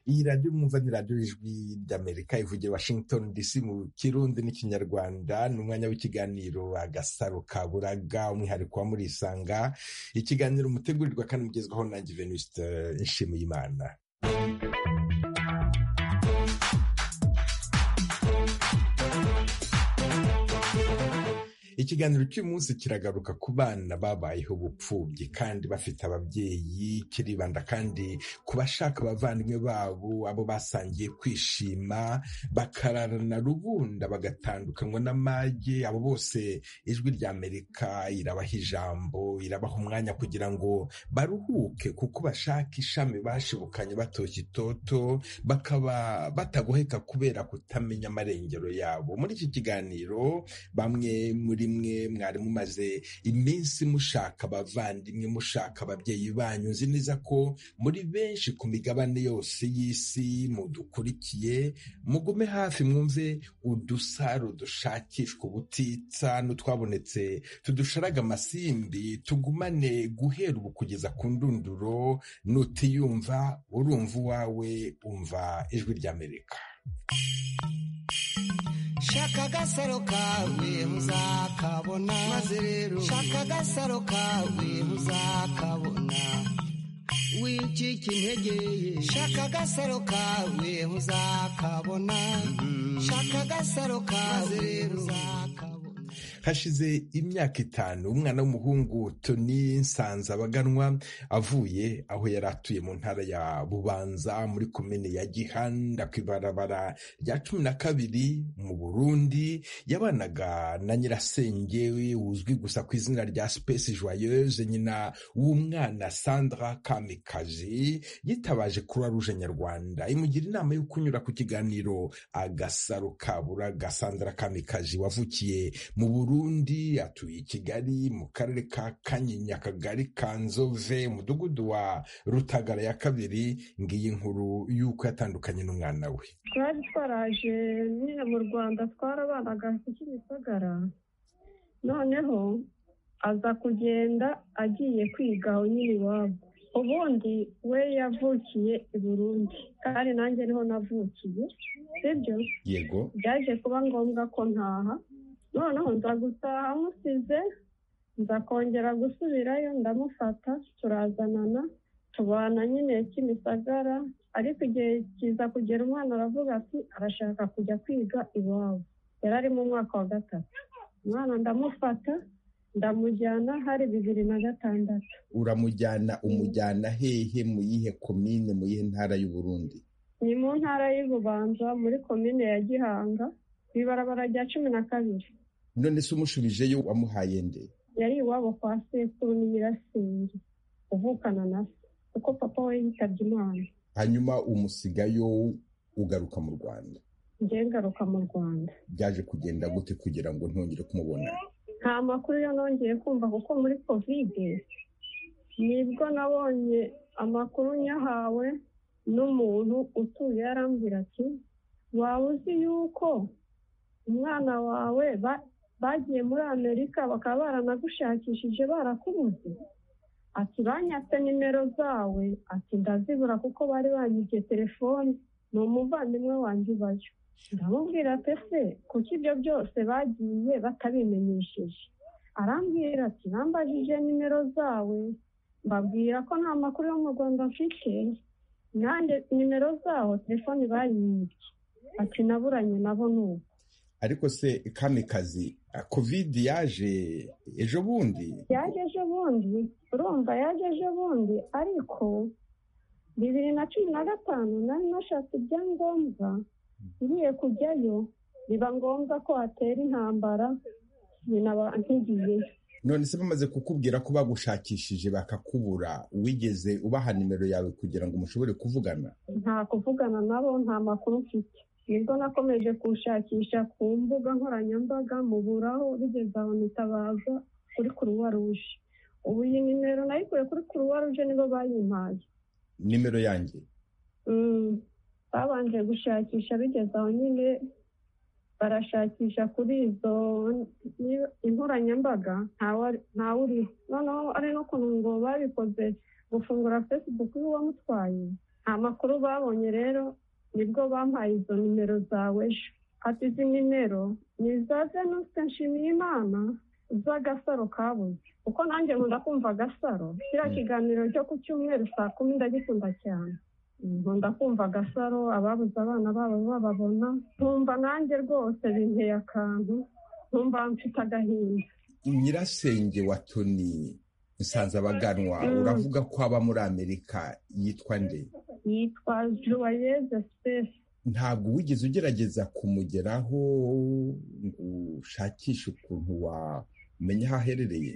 iyi radiyo mwumva ni radiyo y'ijwi ry'amerika ivugira washington dc mu kirundi n'ikinyarwanda ni umwanya w'ikiganiro agasaro ka buraga umwihariko wa murisanga ikiganiro mutegurirwa kandi mugezwaho nanjye venuste nshimiyimana ikiganiro cy'umunsi kiragaruka ku bana babayeho ubupfubyi kandi bafite ababyeyi kiribanda kandi ku bashaka abavandimwe babo abo basangiye kwishima bakararana rubunda bagatandukanywa n'amage abo bose ijwi ry'amerika irabaha ijambo irabaha umwanya kugira ngo baruhuke kuko bashaka ishami bashibukanye batoshye itoto bakaba batagoheka kubera kutamenya amarengero yabo muri iki kiganiro bamwe muri mwe mwari mumaze iminsi mushaka abavandimwe mushaka ababyeyi banyu nzi neza ko muri benshi ku migabane yose y'isi mudukurikiye mugume hafi mwumve udusaro dushakishwa ubutitsa n'utwabonetse tudusharaga amasimbi tugumane guhera ubu kugeza ku ndunduro nutiyumva urumva uwawe umva ijwi ry'amerika shaka agasaro kawe muzakabona maze rero shaka agasaro kawe muzakabona wicika intege shaka agasaro kawe muzakabona shaka agasaro kawe rero muzakabona hashize imyaka itanu umwana w'umuhungu toni nsanzabaganwa avuye aho yari atuye mu ntara ya bubanza muri komine ya gihanda ku ibarabara rya cumi na kabiri mu burundi yabanaga na nyirasenge wuzwi gusa ku izina rya space joyeuse nyina w'umwana sandra kamikazi yitabaje kuri ruje nyarwanda imugira inama yo kunyura ku kiganiro agasaro kaburaga sandra kamikazi wavukiye mu burundi atuye i kigali mu karere ka kanyinya akagari ka nzove umudugudu wa rutagara ya kabiri ngiyi nkuru y'uko yatandukanye n'umwana we twari twaraje nyine mu rwanda twarabanaga kuki gisagara noneho aza kugenda agiye kwiga aho nyine iwabo ubundi we yavukiye i burundi kandi nanjye niho navukiye sibyo yego byaje kuba ngombwa ko ntaha noneho nza gutaha amusize nza kongera gusubirayo ndamufata turazanana tubana nyine kimisagara ariko igihe kiza kugera umwana aravuga ati arashaka kujya kwiga iwabo yari ari mu mwaka wa gatatu umwana ndamufata ndamujyana hari bibiri na gatandatu uramujyana umujyana hehe mu yihe komine mu yihe ntara y'u Burundi ni mu ntara y'ububanza muri komine ya gihanga ku ibarabara rya cumi na kabiri none se umushubijeyo wamuhaye nde yari iwabo kwa sekuru n'imirasenge uvukana na se kuko papa we yitabye imana hanyuma umusigayo ugaruka mu rwanda njye ngaruka mu rwanda byaje kugenda gute kugira ngo ntongere kumubona nta makuru yo nongeye kumva kuko muri kovide nibwo nabonye amakuru nyahawe n'umuntu utuye arambwira ati waba uzi yuko umwana wawe bagiye muri amerika bakaba baranagushakishije barakubuze ati banyatse nimero zawe ati ndazibura kuko bari banyibye telefone ni umuvandimwe wanjye ubayo ndamubwira pe se kuko ibyo byose bagiye batabimenyesheje arambwira ati bambajije nimero zawe mbabwira ko nta makuru yo mu rwanda mfite nanjye nimero zaho telefone banyibye ati naburanye nabo nubu ariko se kamikazi kovide yaje ejo bundi yaje ejo bundi urumva yaje ejo bundi ariko bibiri na cumi na gatanu nari nashatse ibyangombwa ngiye kujyayo biba ngombwa ko hatera intambara binaba nkigiyeyo none se bamaze kukubwira ko bagushakishije bakakubura wigeze ubaha nimero yawe kugira ngo mushobore kuvugana nta kuvugana nabo nta makuru mfite nibwo nakomeje kuwushakisha ku mbuga nkoranyambaga muburaho bigeze aho nitabaza kuri kuruwa ruje ubu iyi nimero nayikuye kuri kuruwa ruje nibo bayimpaye nimero yanjye Mm, babanje gushakisha bigeze aho nyine barashakisha kuri izo ni- inkoranyambaga ntawe- ntawuriho noneho ari n'ukuntu ngo babikoze gufungura facebook y'uwamutwaye amakuru babonye rero nibwo bampaye izo nimero zawe ejo ati izi nimero ni iza zenutse nshimiye imana z'agasaro kabuze kuko nanjye nkunda kumva agasaro kiriya kiganiro cyo ku cyumweru saa kumi ndagikunda cyane nkunda kumva agasaro ababuze abana babo bababona nkumva nanjye rwose binteye akantu nkumva mfite agahinda nyirasenge wa toni nsanze abaganwa uravuga ko aba muri amerika yitwa nde yitwa joyeuse sipesi ntabwo wigeze ugerageza kumugeraho ngo ushakishe ukuntu wamenya aho aherereye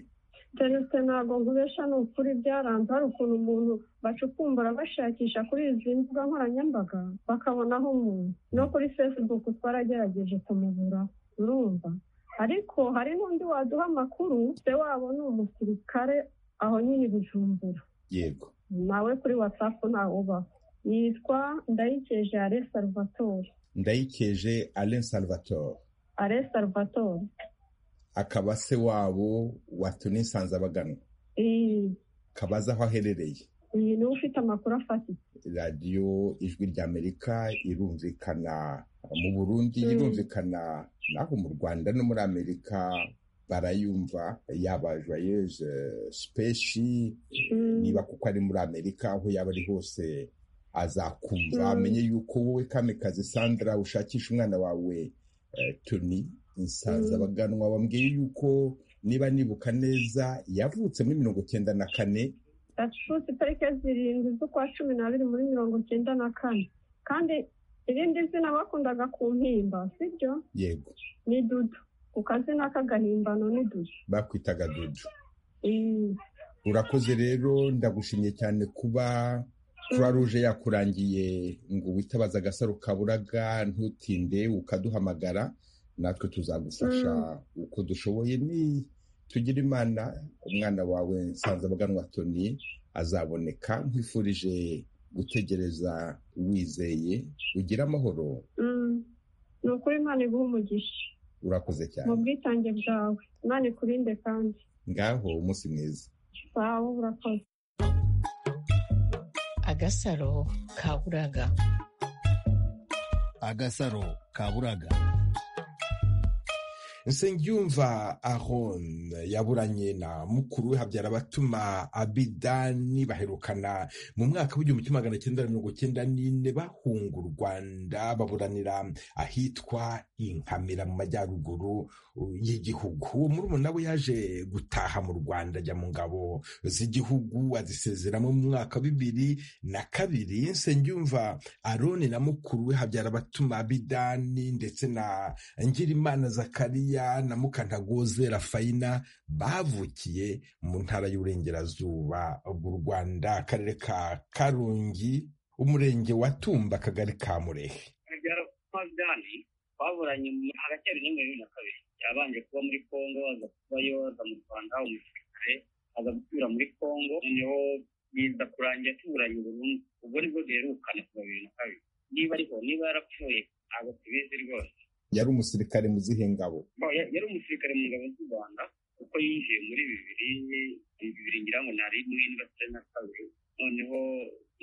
keretse ntabwo nkubesha ni ukuri byaranze hari ukuntu umuntu bacukumbura bashakisha kuri izi mbuga nkoranyambaga bakabonaho umuntu no kuri fesibuku twaragerageje kumubura urumva ariko hari n'undi waduha amakuru se wabo ni umusirikare aho nyine i bujumbura yego nawe kuri watsapu ntawe ubaho yitwa ndayikeje ale salvatore ndayikeje alain salvatore ale salvatore akaba se wabo watumye nsanze abagana iyi kabaza aho aherereye iyi niwe ufite amakuru afatika radiyo ijwi ry'amerika irumvikana mu burundi Mm. irumvikana naho mu rwanda no muri amerika barayumva yaba joyeuse speshi Mm. niba kuko ari muri amerika aho yaba ari hose azakumva Mm. amenye yuko wowe kamikazi sandra ushakisha umwana wawe eh, toni nsanze Mm. abaganwa bambwiye yuko niba nibuka neza yavutse muri mirongo cyenda na kane gacuruzi tariki zirindwi z'ukwa cumi n'abiri muri mirongo icyenda na kane kandi irindi zina bakundaga ku mpimba sibyo yego ni dudu ku kazina k'agahimbano ni dudu bakwitaga dudu Iyi. urakoze rero ndagushimye cyane kuba croix rouge yakurangiye ngo witabaze agasaro kaburaga ntutinde ukaduhamagara natwe tuzagufasha uko dushoboye ni tugira imana umwana wawe nsanzabaganwa toni azaboneka nkwifurije gutegereza wizeye ugira amahoro Mm. ni ukuri imana iguha umugisha urakoze cyane mu bwitange bwawe imana ikurinde kandi ngaho umunsi mwiza sawa urakoze agasaro kaburaga agasaro kaburaga nsengiyumva aron yaburanye na mukuru we habyara abatuma abidani baherukana mu mwaka w'igihumbi kimwe magana cyenda mirongo cyenda n'ine bahunga u rwanda baburanira ahitwa inkamira mu majyaruguru uh, y'igihugu uwo murumuna we yaje gutaha mu rwanda ajya mu ngabo z'igihugu azisezeramo mu mwaka wa bibiri na kabiri nsengiyumva aroni na mukuru we habyara abatuma abidani ndetse na Ngirimana Zakariya na Mukantagoze Rafayina bavukiye mu ntara y'uburengerazuba bw'u Rwanda akarere ka Karongi umurenge wa Tumba akagari ka Murehe habyara Magdani baburanye mu- hagati ya bibiri na makumyabiri na kabiri yabanje kuba muri Kongo aza kubayo aza mu Rwanda umusirikare aza gutura muri Kongo noneho biza kurangira tuburanye burundu ubwo nibwo duherukana ku bibiri na kabiri niba ariho niba yarapfuye ntabwo tubizi rwose yari umusirikare mu zihe ngabo Bo, ya- yari umusirikare mu ngabo z'u Rwanda kuko yinjiye muri bibiri bibiri ngira ngo nari n'indwa na kabiri noneho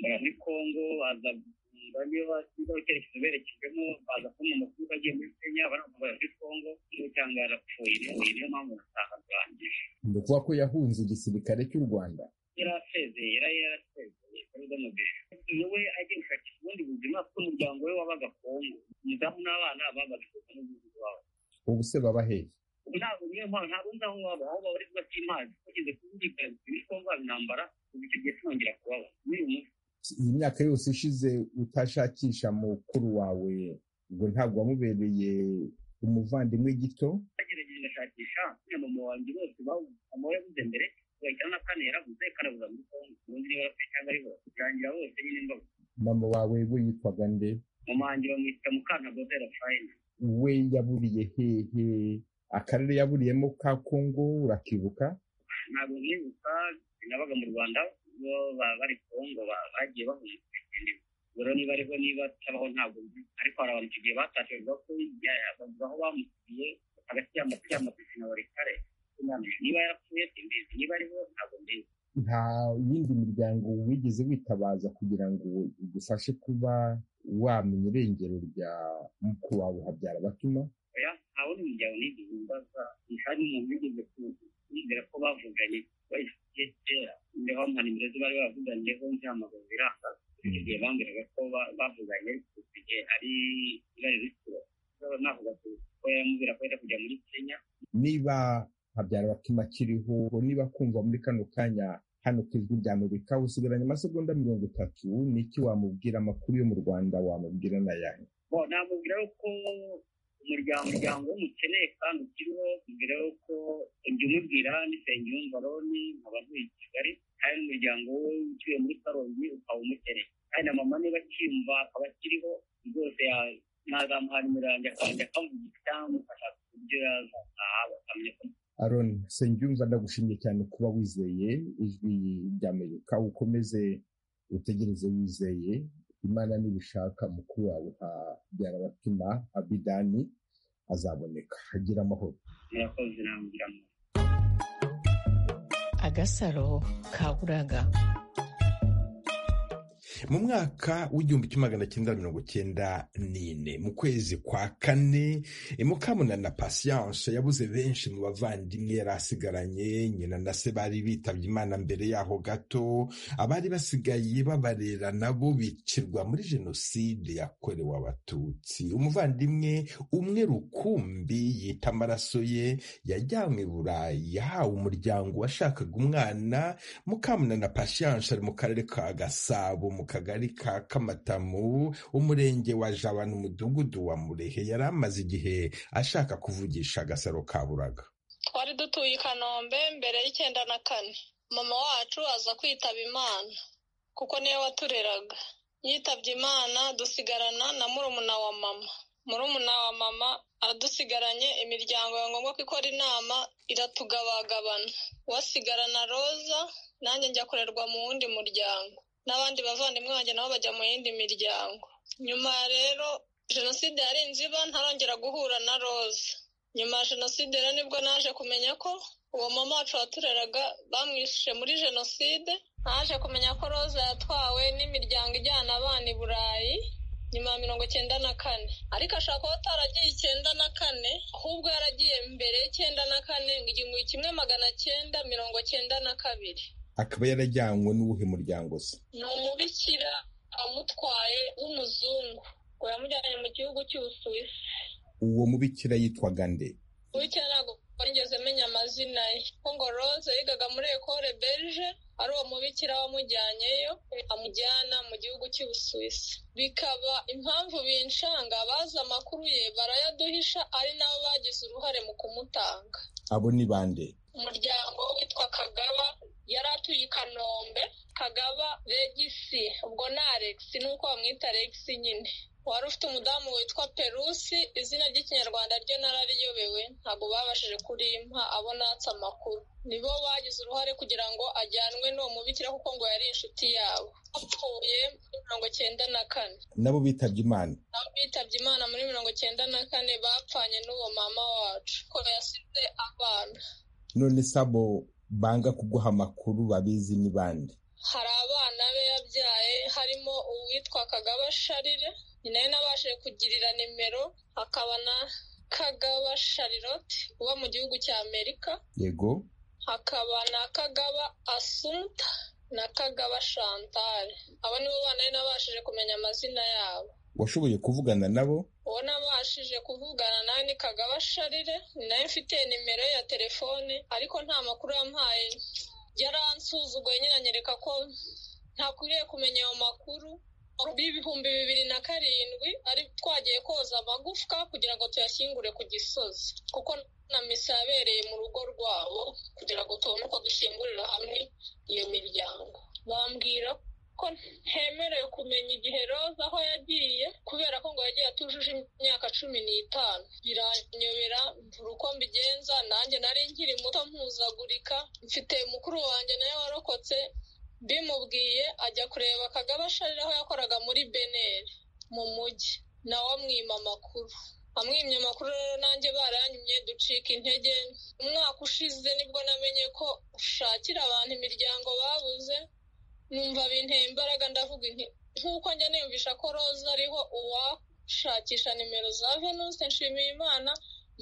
bara muri Kongo aza bamwe basigaho icyerekezo berekejwemo baza kubona amakuru bagiye muri kenya baravuga muri kongo niyo cyangwa yarapfuye niyo niyo mpamvu nataha arangije ni ukuvuga ko yahunze igisirikare cy'u Rwanda yari asezeye yari yarasezeye kuri bwo mubiri niwe agiye gushakisha ubundi buzima kuko umuryango we wabaga kongo umudamu n'abana babaga kongo n'umuzi wabo ubu se baba hehe ntabwo niyo mpamvu ntabwo nzi aho waba aho baba ariko batimazi bageze kubudikana muri kongo haba intambara ubu icyo gihe tunongera kubaba n'uyu munsi iyi myaka yose ishize utashakisha mukuru wawe ngo ntabwo wamubereye umuvandimwe gito bagerageje bagashakisha buriya mama wanjye bose babuze mama we yabuze mbere bagahita na kane yarabuze kane abuza muri kongo ubundi niba yarapfuye cyangwa ari bo birangira bose nyine mbabuze mama wawe we yitwaga nde mama wanjye bamwita mukantagoze rafayina we yaburiye hehe akarere yaburiyemo ka kongo urakibuka ntabwo mwibuka nabaga mu rwanda bo baba bari kongo ba- bagiye bahunga ubwo rero niba ariho niba atabaho ntabwo nzi. ariko hari abantu icyo gihe batashe bavuga ko ya- bavuga aho bamufitiye hagati y'amapi y'amapisina buri kare sinamenye. niba yarapfuye simbizi niba ariho ntabwo mbizi nta yindi miryango wigeze witabaza kugira ngo igufashe kuba wamenya irengero rya mukuru wawe habyara batuma oya nta wundi muryango nigeze mbaza ntihari umuntu wigeze kumvira ko bavuganye bayifitiye kera imbeho nta nimero ze bari bavuganiyeho ntihamagaza birangaza igihe bambwiraga ko ba- bavuganye igihe ari ibari rikiro navuga ko ko yamubwira ko yenda kujya muri kenya niba habyara batuma akiriho niba kumva muri kano kanya hano ku ijwi rya amerika usigaranye amasegonda mirongo itatu niki wamubwira amakuru yo mu rwanda wamubwira n'ayahe bo namubwira ko umuryango umuryango w'umukeneye kandi ukiriho mbere yuko ibyo umubwira n'isenyumva roni nkaba ntuye i kigali hari n'umuryango we utuye muri karongi ukaba umukeneye kandi na mama niba akiyumva akaba akiriho rwose ya- nazamuha nimero yanjye akajya akamuvuga cyangwa akashaka uburyo yazataha bakamenya ko aron sengyumva ndagushimye cyane kuba wizeye ijwi rya amerika ukomeze utegereze wizeye imana nibishaka mukuru wawe habyara batuma abidani azaboneka agira amahoro murakoze nambwira mu agasaro ka buraga mu mwaka w'igihumbi kimwe magana cyenda mirongo cyenda n'ine mu kwezi kwa kane eh, mukamuna na patience yabuze benshi mu bavandimwe yari asigaranye nyina na se bari bitabye imana mbere yaho gato abari basigaye babarera nabo bicirwa muri jenoside yakorewe abatutsi umuvandimwe umwe rukumbi yita amaraso ye yajyanywe i burayi yahawe umuryango washakaga umwana mukamuna na pasiyanse ari mu karere ka gasabo mu kagari ka kamatamu umurenge wa jaba n'umudugudu wa murehe yari amaze igihe ashaka kuvugisha agasaro ka buraga twari dutuye i kanombe mbere y'icyenda na kane mama wacu aza kwitaba imana kuko niwe watureraga yitabye imana dusigarana na murumuna wa mama murumuna wa mama adusigaranye imiryango ya ngombwa ko ikora inama iratugabagabana wasigarana roza nanjye njya kurerwa mu wundi muryango n'abandi bavandimwe banjye nabo bajya mu yindi miryango nyuma rero jenoside yarinze iba ntarongera guhura na roza nyuma ya jenoside rero nibwo naje kumenya ko uwo mama wacu watureraga bamwishe muri jenoside naje kumenya ko roza yatwawe n'imiryango ijyana abana i burayi nyuma ya mirongo icyenda na kane ariko ashobora kuba ataragiye icyenda na kane ahubwo yaragiye mbere y'icyenda na kane ngo igihumbi kimwe magana cyenda mirongo cyenda na kabiri akaba yarajyanywe n'uwuhe muryango se ni umubikira amutwaye w'umuzungu ngo yamujyanye mu gihugu cy'ubusuwisi uwo mubikira yitwaga nde Burya ntabwo nigeze menya amazina ye kuko ngo Rose yigaga muri ekore berge ari uwo mubikira wamujyanyeyo amujyana mu gihugu cy'ubusuwisi bikaba impamvu binshanga bazi amakuru ye barayaduhisha ari nabo bagize uruhare mu kumutanga abo ni bande umuryango witwa kagaba yari atuye i kanombe kagaba regisi ubwo ni alex nuko bamwita alex nyine wari ufite umudamu witwa perusi izina ry'ikinyarwanda ryo narariyobewe ntabwo babashije kurimpa abo natse amakuru nibo bagize uruhare kugira ngo ajyanwe n'uwo mubikira kuko ngo yari inshuti yabo apfuye muri mirongo cyenda na kane nabo bitabye imana nabo bitabye imana muri mirongo cyenda na kane bapfanye n'uwo mama wacu ko yasize abana none se abo banga kuguha amakuru babizi ni bande hari abana be yabyaye harimo uwitwa kagaba sharire nyina we nabashije kugirira nimero hakaba na kagaba sharirote uba mu gihugu cya amerika yego hakaba na kagaba asunta na kagaba shantale abo nibo bana be nabashije kumenya amazina yabo washoboye kuvugana nabo uwo nabashije kuvugana nawe ni kagaba sharire ni nawe mfite nimero ye ya telefone ariko nta makuru yampaye yaransuzuguye nyine anyereka ko ntakwiriye kumenya ayo makuru b'ibihumbi bibiri na karindwi ari twagiye koza amagufwa kugira ngo tuyashyingure ku gisozi kuko na misa yabereye mu rugo rwabo kugira ngo tubone uko dushyingurira hamwe iyo miryango bambwira ko ntemerewe kumenya igihe roza aho yagiye kubera ko ngo yagiye atujuje imyaka cumi n'itanu biranyobera mvura uko mbigenza nanjye nari nkiri muto mpuzagurika mfite mukuru wanjye nawe warokotse bimubwiye ajya kureba kagaba sharira aho yakoraga muri beneri mu mujyi nawe amwima amakuru amwimye amakuru rero nanjye baranyumye ducika intege umwaka ushize nibwo namenye ko ushakira abantu imiryango babuze numva binteye imbaraga ndavuga inti nk'uko njya niyumvisha ko roza ariho uwashakisha nimero za venuste nshimiye imana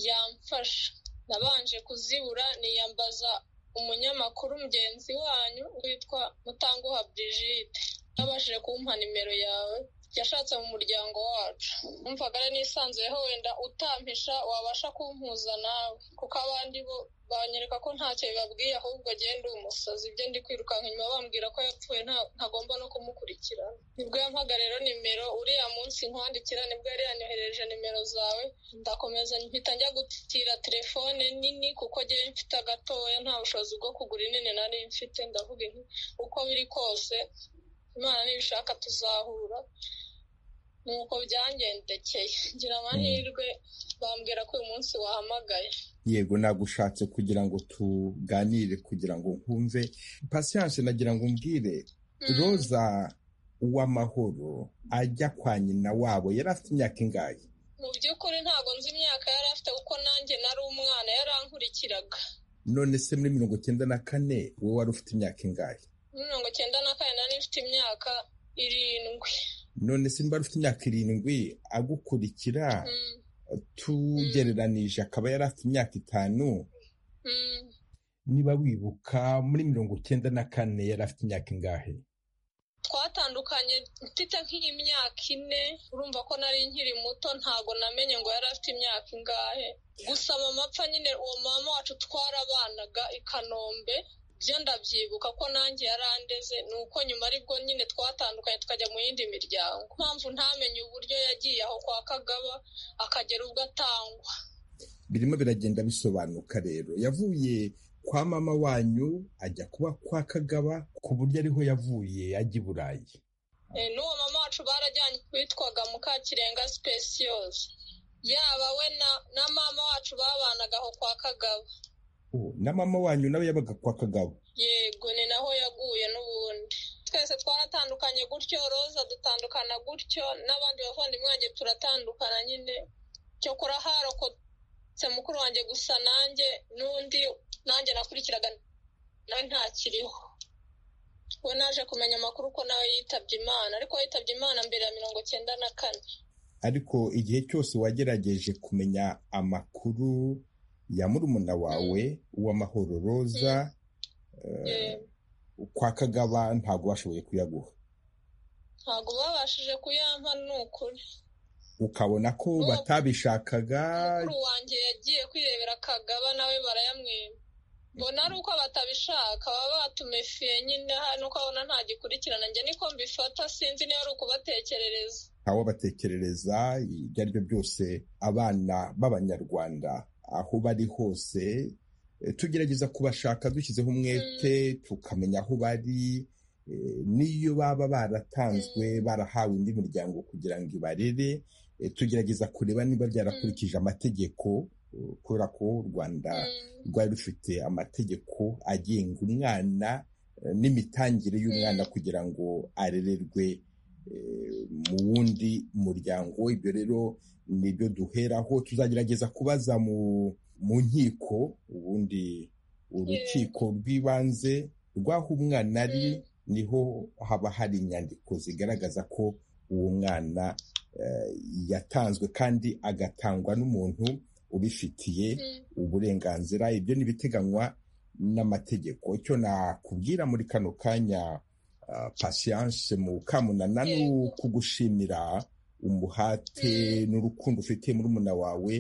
yamfasha nabanje kuzibura niyambaza umunyamakuru mugenzi wanyu witwa mutanguha brigide yabashije kumpa nimero yawe yashatse mu muryango wacu numvaga ari nisanzuyeho wenda utampisha wabasha kumpuza nawe kuko abandi bo banyereka ko ntacyo bibabwiye ahubwo agenda uwo musazi ibyo ndi kwirukanka inyuma bambwira ko yapfuye nta- ntagomba no kumukurikirana nibwo yampaga rero nimero uriya munsi nkwandikira nibwo yari yanyohereje nimero zawe ndakomeza mpita njya gutira telefone nini kuko njyewe mfite agatoya nta bushobozi bwo kugura inini nari mfite ndavuga nti uko biri kose imana nibishaka tuzahura nuko byangendekeye ngira amahirwe bambwira ko uyu munsi wahamagaye yego nagushatse kugira ngo tuganire kugira ngo nkumve patience nagira ngo umbwire roza uw'amahoro ajya kwa nyina wabo yari afite imyaka ingahe mu by'ukuri ntabwo nzi imyaka yari afite kuko nanjye nari umwana yarankurikiraga none se muri mirongo icyenda na kane wowe wari ufite imyaka ingahe Muri mirongo icyenda na kane nari mfite imyaka irindwi none se niba ufite imyaka irindwi agukurikira Mm, tugereranije akaba yari afite imyaka itanu mm. niba wibuka muri mirongo icyenda na kane yari afite imyaka ingahe twatandukanye mfite nk'imyaka ine urumva ko nari nkiri muto ntabwo namenye ngo yari afite imyaka ingahe gusa mama apfa nyine uwo mama wacu twarabanaga i kanombe byo ndabyibuka ko nanjye yarandeze ni uko nyuma aribwo nyine twatandukanye tukajya mu yindi miryango mpamvu ntamenye uburyo yagiye aho kwa kagaba akagera ubwo atangwa birimo biragenda bisobanuka rero yavuye kwa mama wanyu ajya kuba kwa kagaba ku buryo ariho yavuye ajya i burayi Eh, n'uwo mama wacu barajyanye witwaga mukakirenga speciose yaba we na- na mama wacu babanaga aho kwa kagaba Oh, na mama wanyu nawe yabaga kwa kagabo yego ni naho yaguye n'ubundi twese twaratandukanye gutyo roza dutandukana gutyo n'abandi bavandimwe wanjye turatandukana nyine cyokora harokotse mukuru wanjye gusa nanjye n'undi nanjye nakurikiraga nawe ntakiriho we naje kumenya amakuru ko nawe yitabye imana ariko yitabye imana mbere ya mirongo cyenda na kane ariko igihe cyose wagerageje kumenya amakuru ya murumuna wawe uw'amahoro roza eh, Yego. kwa kagaba ntabwo bashoboye kuyaguha ntabwo babashije kuyampa ni ukuri ukabona ko N'uwo batabishakaga mukuru wanjye yagiye kwirebera kagaba nawe barayamwima mbona ari uko batabishaka baba batumefiye nyine hano uko abona ntagikurikirana njye niko mbifata sinzi niba ari ukubatekerereza ntawabatekerereza ibyo ari byo byose abana b'abanyarwanda aho bari hose eh, tugerageza kubashaka dushyizeho umwete tukamenya aho bari eh, n'iyo baba baratanzwe barahawe indi miryango kugira ngo ibarere eh, tugerageza kureba niba byarakurikije amategeko eh, kubera ko u rwanda Mm, rwari rufite amategeko agenga umwana eh, n'imitangire y'umwana kugira ngo arererwe eh, mu wundi muryango ibyo rero nibyo duheraho tuzagerageza kubaza mu mu nkiko ubundi urukiko rw'ibanze rw'aho umwana ari Mm. niho haba hari inyandiko zigaragaza ko uwo mwana eh, yatanzwe kandi agatangwa n'umuntu ubifitiye mm, uburenganzira ibyo ni ibiteganywa n'amategeko icyo nakubwira muri kano kanya ah, patience mu kamunana ni Yego. ukugushimira umuhate n'urukundo ufitiye murumuna wawe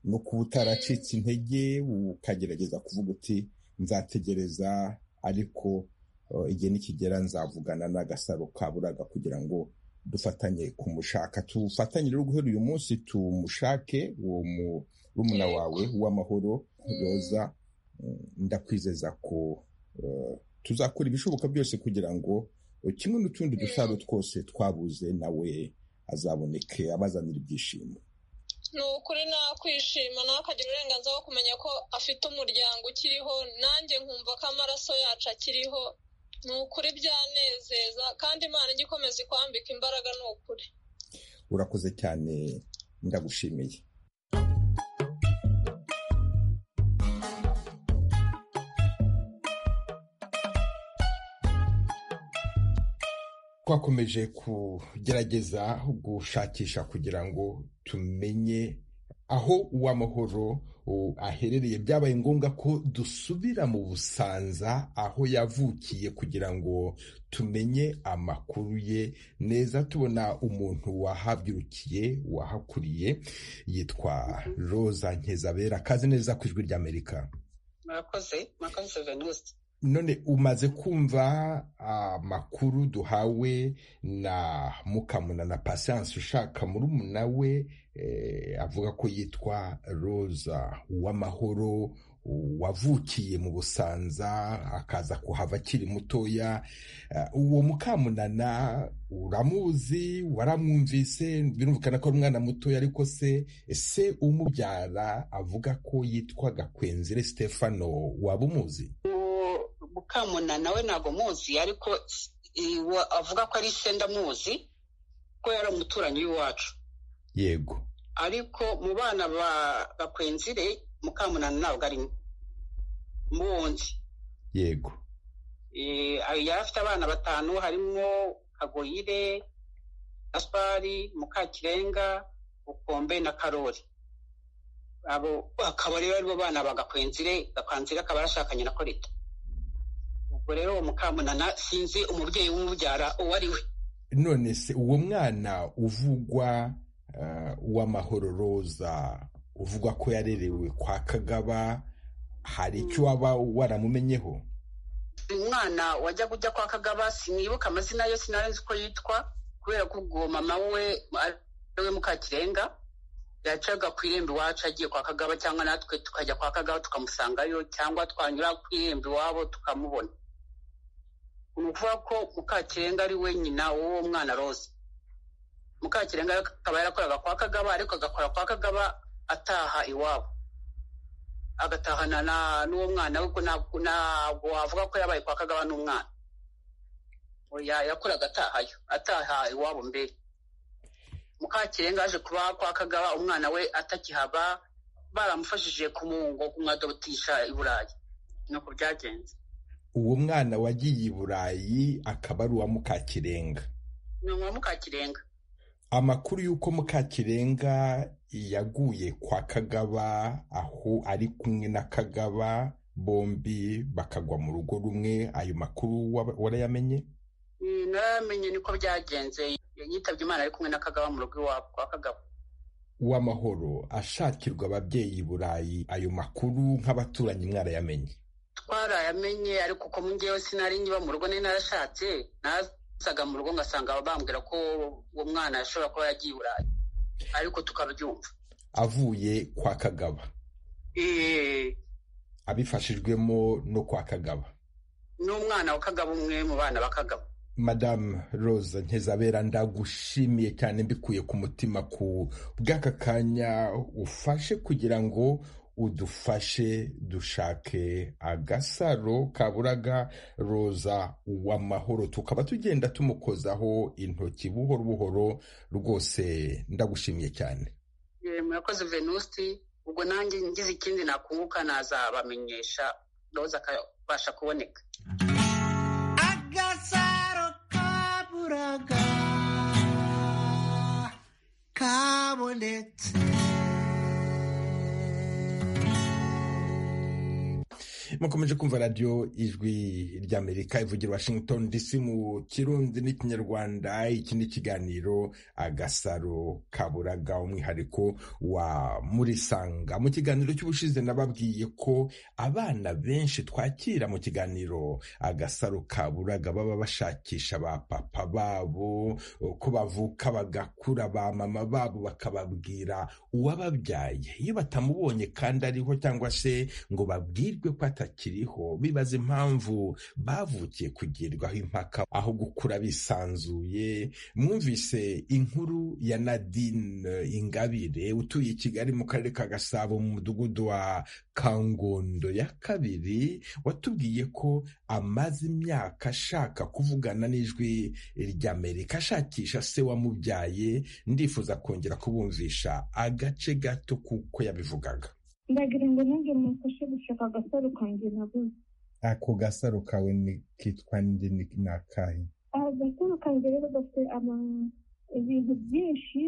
no kuba utaracitse intege ukagerageza kuvuga uti nzategereza ariko eh, igihe nikigera nzavugana n'agasaro ka buraga kugira ngo dufatanye kumushaka tufatanye rero guhera uyu munsi tumushake uwo murumuna Yego. wawe w'amahoro Mm. roza Mm, ndakwizeza ko eh, tuzakora ibishoboka byose kugira ngo eh, kimwe n'utundi dusaro twose twabuze nawe azaboneke abazanira ibyishimo ni ukuri nakwishima nawe akagira uburenganzira bwo kumenya ko afite umuryango ukiriho nanjye nkumva ko amaraso yacu akiriho ni ukuri byanezeza kandi imana ijya ikomeza ikwambika imbaraga ni ukuri urakoze cyane ndagushimiye twakomeje kugerageza gushakisha kugira ngo tumenye aho uw'amahoro aherereye byabaye ngombwa ko dusubira mu busanza aho yavukiye kugira ngo tumenye amakuru ye neza tubona umuntu wahabyirukiye wahakuriye yitwa roza ntezabera kazi neza ku ijwi ry'amerika murakoze murakoze veniste none umaze kumva amakuru uh, duhawe na mukamuna na patience ushaka murumuna we eh, avuga ko yitwa rosa w'amahoro wavukiye mu busanza akaza kuhava akiri mutoya uwo mukamunana uramuzi waramwumvise birumvikana ko ari umwana mutoya ariko se ese umubyara avuga ko yitwa gakwenzire stefano waba umuzi mukamuna nawe ntabwo muzi ariko avuga ko ari se ndamuzi ko yari umuturanyi w'iwacu yego ariko mu bana ba bakwenzire mukamunana ntabwo arimo muwundi yego yari afite abana batanu harimo kagoyire gaspari mukakirenga bukombe na karori abo akaba rero aribo bana bagakwenzire gakwenzire akaba arashakanye na korita ubwo rero uwo mukamunana sinzi umubyeyi w'umubyara uwo ari we none se uwo mwana uvugwa w'amahoro roza uvuga ko yarerewe kwa kagaba hari icyo waba waramumenyeho umwana wajya kujya kwa kagaba sinibuka amazina ye sinarenze uko yitwa kubera ko ubwo mama we ariwe mukakirenga yacaga ku irembo iwacu agiye kwa kagaba cyangwa natwe tukajya kwa kagaba tukamusangayo cyangwa twanyura ku irembo iwabo tukamubona ni ukuvuga ko mukakirenga ari we nyina w'uwo mwana rose mukakirenga akaba yarakoraga kwa kagaba ariko agakora kwa kagaba ataha iwabo agatahana n'uwo mwana we ntabwo wavuga ko yabaye kwa kagaba n'umwana yakoraga atahayo ataha iwabo mbere mukakirenga aje kuba kwa kagaba umwana we atakihaba baramufashije kumuhungo kumwadobotisha i burayi nuko byagenze uwo mwana wagiye i burayi akaba ari uwa mukakirenga ni uwa mukakirenga amakuru y'uko mukakirenga yaguye kwa kagaba aho ari kumwe na kagaba bombi bakagwa mu rugo rumwe ayo makuru warayamenye naramenye niko byagenze yitabye imana ari kumwe na kagaba mu rugo iwabo kwa kagaba w'amahoro ashakirwa ababyeyi i burayi ayo makuru nk'abaturanyi mwarayamenye twarayamenye ariko uko ngewe sinari nkiba mu rugo nari narashatse nazaga mu rugo ngasanga bambwira ko uwo mwana ashobora kuba yagiye i burayi ariko tukabyumva avuye kwa kagaba abifashijwemo no kwa kagaba n'umwana wa kagaba umwe mu bana ba kagaba madamu Rose ntizabera ndagushimiye cyane mbikuye ku mutima ku bw'aka kanya ufashe kugira ngo udufashe dushake agasaro kaburaga roza uw'amahoro tukaba tugenda tumukozaho intoki buhoro buhoro rwose ndagushimiye cyane murakoze venusi ubwo nanjye ngize ikindi nakunguka nazabamenyesha roza akabasha kuboneka kabonetse mukomeje kumva radiyo ijwi ry'amerika ivugira washington dc mu kirundi n'ikinyarwanda iki ni ikiganiro agasaro kaburaga umwihariko wa murisanga mu kiganiro cy'ubushize nababwiye ko abana benshi twakira mu kiganiro agasaro kaburaga baba bashakisha ba papa babo ko bavuka bagakura ba mama babo bakababwira uwababyaye iyo batamubonye kandi ariho cyangwa se ngo babwirwe ko atari akiriho bibaza impamvu bavukiye kugirirwaho impaka aho gukura bisanzuye mwumvise inkuru ya nadine ingabire utuye i kigali mu karere ka gasabo mu mudugudu wa kangondo ya kabiri watubwiye ko amaze imyaka ashaka kuvugana n'ijwi ry'amerika ashakisha se wamubyaye ndifuza kongera kubumvisha agace gato kuko yabivugaga ndagira ngo nanjye mufashe gushaka agasaro kanjye nabuze ako gasaro kawe kitwa ndi ni akahe agasaro ka basanze rero bafite ibintu byinshi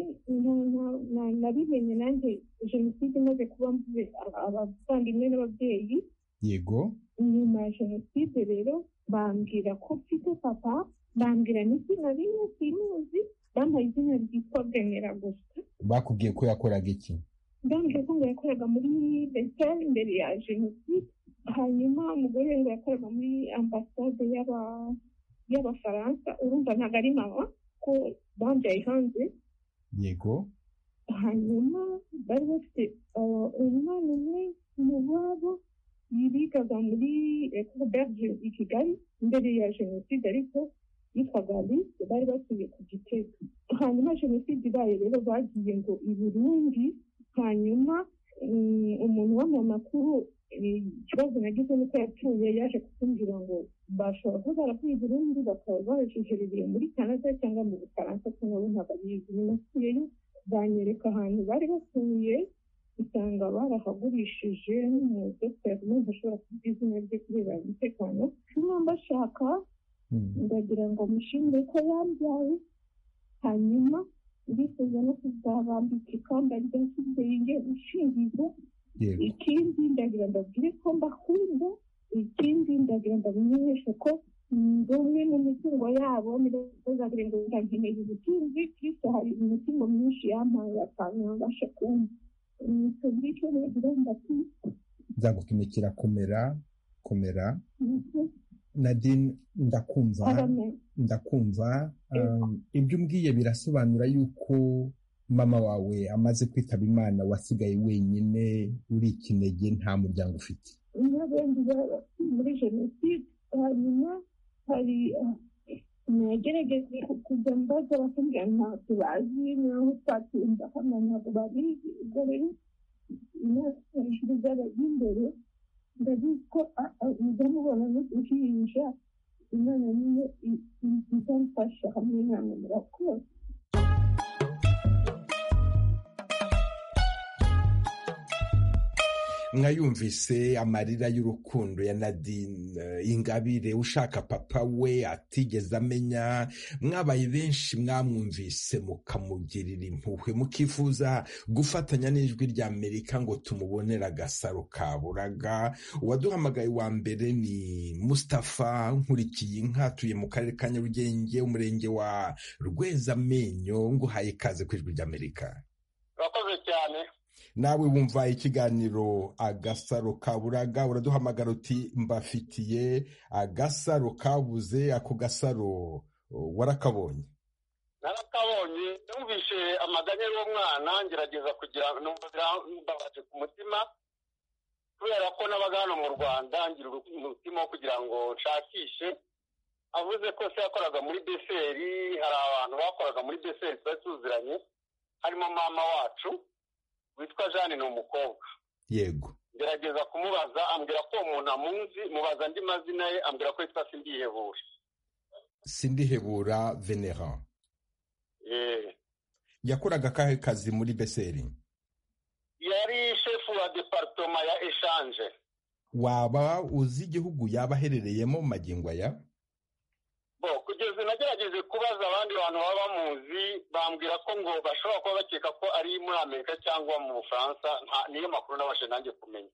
nabimenye nanjye jenoside imaze kuba abavandimwe n'ababyeyi yego nyuma ya jenoside rero bambwira ko mfite papa bambwira n'izina rimwe simuzi bambaye izina ryitwa bwemera gusa bakubwiye ko yakoraga iki ndambwira ko ngo yakoraga muri besitari imbere ya jenoside hanyuma umugore ngo yakoraga muri ambasade y'aba y'abafaransa urumva ntabwo ari mama ko bambaye hanze yego hanyuma bari bafite umwana umwe mu babo yibigaga muri ecoberge i kigali mbere ya jenoside ariko yitwaga alice bari batuye ku gitega hanyuma jenoside ibaye rero bagiye ngo i burundi hanyuma umuntu w'amakuru ikibazo nagize nuko yapfuye yaje kutumbwira ngo bashobora kuba baravuye i burundi bakaba bajejerereye muri canada cyangwa mu bufaransa ko nabo ntabwo abizi binasuyeyo banyereka ahantu bari batuye usanga barahagurishije n'umudogiteri n'umuntu ushobora kuvuga izina rye kubera umutekano niba mbashaka ndagira ngo mushimire ko yambyaye hanyuma ndifuza no kuzabambika ikamba rya kibyeyi ushingiza ikindi ndagira ndabwire ko mbakunda ikindi ndagira ndamenyeshe ko ndi umwe mu mitungo yabo ntibazagire ngo ndageneye ubutunzi kiriko hari imitungo myinshi yampaye atanu mbasha kumva tubwire icyo ndagira ndati nzagupimikira komera komera nadine ndakumva ndakumva ibyo umbwiye birasobanura yuko mama wawe amaze kwitaba imana wasigaye wenyine uri ikinege nta muryango ufite n'abendi muri jenoside hanyuma hari nagerageje kujya mbaza bakambwira ntabwo bazi naho twatinda hano ntabwo babizi ubwo rero imyaka hejuru z'abajya imbere ndabizi ko ujya mubona n'uguhinja imana niyo izamfasha hamwe namwe murakoze mwayumvise amarira y'urukundo ya nadine ingabire ushaka papa we atigeze amenya mwabaye benshi mwamwumvise mukamugirira impuhwe mukifuza gufatanya n'ijwi rya amerika ngo tumubonere agasaro kaburaga uwaduhamagaye wa mbere ni mustapha nkurikiye inka atuye mu karere ka nyarugenge umurenge wa rwezamenyo nguhaye ikaze ku ijwi ry'amerika urakoze cyane nawe wumva ikiganiro agasaro kaburaga uraduhamagara uti mbafitiye agasaro kabuze ako gasaro warakabonye narakabonye numvise amaganya y'umwana ngerageza kugira mbabaje ku mutima kubera ko n'abaga hano mu rwanda ngira umutima wo kugira ngo nshakishe avuze ko se yakoraga muri deseri hari abantu bakoraga muri deseri twari tuziranye harimo mama wacu witwa jane ni umukobwa yego ngerageza kumubaza ambwira ko uwo muntu amunzi mubaza andi mazina ye ambwira ko yitwa sindihebura sindihebura venera yakoraga akahe kazi muri beseri yari shefu wa deparitoma ya eshanje waba uzi igihugu yaba aherereyemo mu magingo aya bo kugeza nagerageje kubaza abandi bantu baba bamuzi bambwira ko ngo bashobora kuba bakeka ko ari muri amerika cyangwa mu bufaransa niyo makuru nabashe nanjye kumenya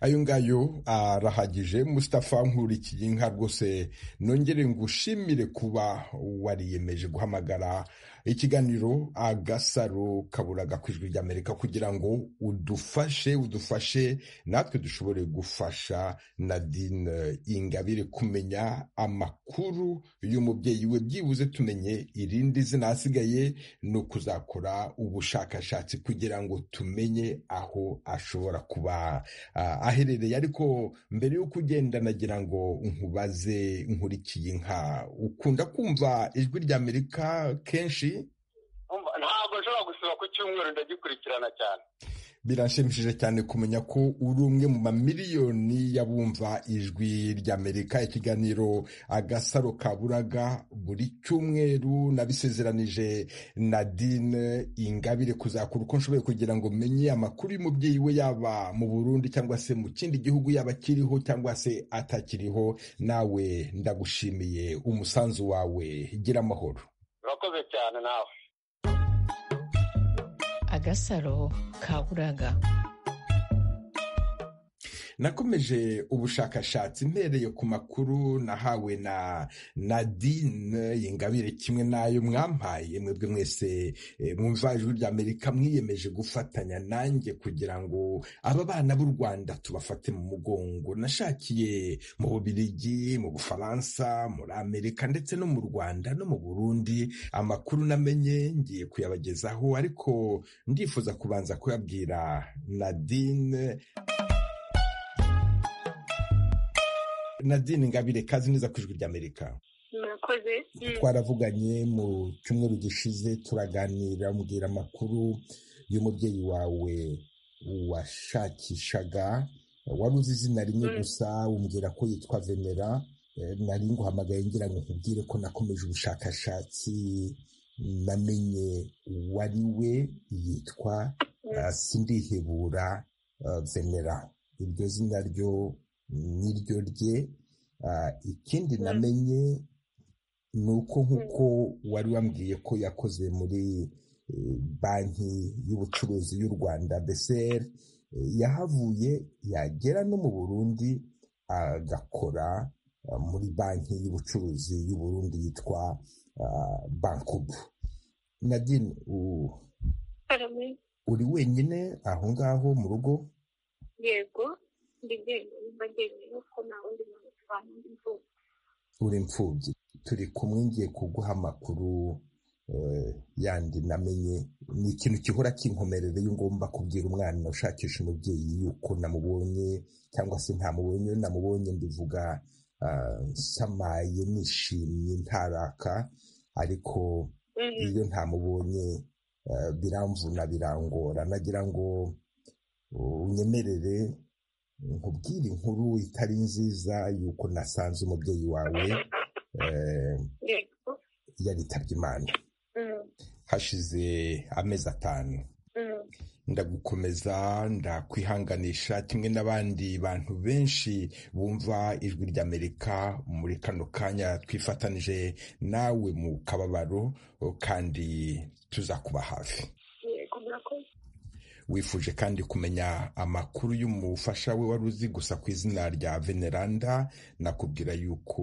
ayo ngayo arahagije mustapha nkurikiye inka rwose nongere ngushimire kuba wariyemeje guhamagara ikiganiro agasaro kaburaga ku ijwi ry'amerika kugira ngo udufashe udufashe natwe dushobore gufasha nadine ingabire kumenya amakuru y'umubyeyi we byibuze tumenye irindi zina hasigaye ni ukuzakora ubushakashatsi kugira ngo tumenye aho ashobora kuba aherereye ariko mbere y'uko ugenda nagira ngo nkubaze nkurikiye inka ukunda kumva ijwi ry'amerika kenshi ntabwo nshobora gusura ku cyumweru ndagikurikirana cyane biranshimishije cyane kumenya ko uri umwe mu mamiliyoni y'abumva ijwi ry'amerika ikiganiro agasaro ka buraga buri cyumweru nabisezeranije nadine ingabire kuzakura uko nshoboye kugira ngo menye amakuru y'umubyeyi we yaba mu burundi cyangwa se mu kindi gihugu yaba akiriho cyangwa se atakiriho nawe ndagushimiye umusanzu wawe gira amahoro urakoze cyane nawe agasaro ka buraga nakomeje ubushakashatsi mpereye ku makuru nahawe na nadine ingabire kimwe n'ayo mwampaye mwebwe mwese mwumva ijwi rya amerika mwiyemeje gufatanya nanjye kugira ngo aba bana b'u rwanda tubafate mu mugongo nashakiye mu bubirigi mu bufaransa muri amerika ndetse no mu rwanda no mu burundi amakuru namenye ngiye kuyabagezaho ariko ndifuza kubanza kuyabwira nadine nadine ngabire kazi neza ku ijwi ry'amerika murakoze twaravuganye mu cyumweru gishize turaganira mbwira amakuru y'umubyeyi wawe washakishaga wari uzi izina rimwe gusa umbwira ko yitwa venera nari nguhamagaye ngira ngo nkubwire ko nakomeje ubushakashatsi namenye uwari we yitwa sindihebura venera iryo zina ryo niryo rye ikindi namenye ni uko nk'uko wari wambwiye ko yakoze muri banki y'ubucuruzi y'u rwanda beseri yahavuye yagera no mu burundi agakora muri banki y'ubucuruzi y'u burundi yitwa bankubu nadine uri wenyine aho ngaho mu rugo yego uri imfubyi turi kumwe ngiye kuguha amakuru yandi namenye ni ikintu gihora kinkomerera iyo ngomba kubwira umwana ushakisha umubyeyi yuko namubonye cyangwa se ntamubonye namubonye ndivuga nsamaye nishimye ntaraka ariko iyo ntamubonye biramvuna birangora nagira ngo unyemerere nkubwire inkuru itari nziza yuko nasanze umubyeyi wawe yaritabye imana hashize amezi atanu ndagukomeza ndakwihanganisha kimwe n'abandi bantu benshi bumva ijwi ry'amerika muri kano kanya twifatanije nawe mu kababaro kandi tuzakuba hafi wifuje kandi kumenya amakuru y'umufasha we wari uzi gusa ku izina rya veneranda nakubwira yuko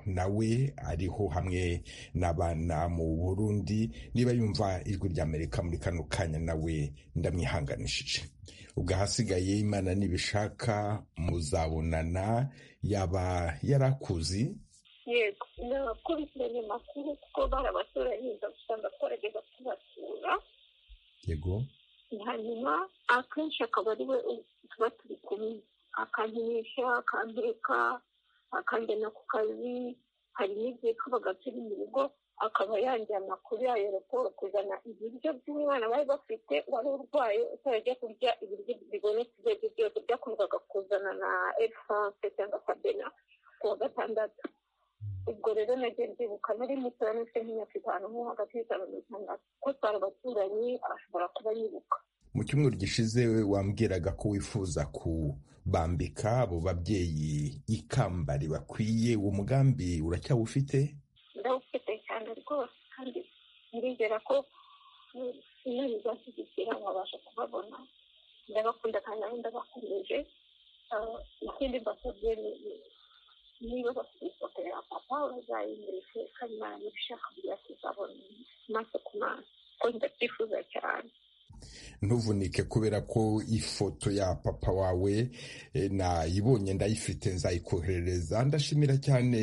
nawe ariho hamwe n'abana mu burundi niba yumva ijwi rya amerika muri kano kanya nawe ndamwihanganishije ubwo ahasigaye imana nibishaka muzabonana yaba yari akuzi yego nakurikiranye amakuru kuko barabaturanye gusa ndakorageza kubasura yego hanyuma akenshi akaba ari we tuba turi kumwe akankinisha akambeka akanjyana ku kazi hari n'igihe kabaga turi mu rugo akaba yanjye amakuru yayo raporo kuzana ibiryo by'umwana bari bafite wari urwaye utarajya kurya ibiryo bibonetse ibyo aribyo byose byakundaga kuzana na erifanse cyangwa sabena ku wa gatandatu ubwo rero nagiye ndibuka nari mutoya n'ufite nk'imyaka itanu nko hagati y'itanu n'itandatu ko twari abaturanyi ashobora kuba yibuka mu cyumweru gishize wambwiraga ko wifuza kubambika abo babyeyi ikamba ribakwiye uwo mugambi uracyawufite ndawufite cyane rwose kandi nirigera ko iyo bizashyigikira wabasha kubabona ndabakunda kandi nabo ndabakomeje ikindi mbasabye niba bafite ifoto ya papa bazayimurike kandi baranabishaka kugira tuzabona amaso ku maso ko ndabyifuza cyane ntuvunike kubera ko ifoto ya papa wawe nayibonye ndayifite nzayikoherereza ndashimira cyane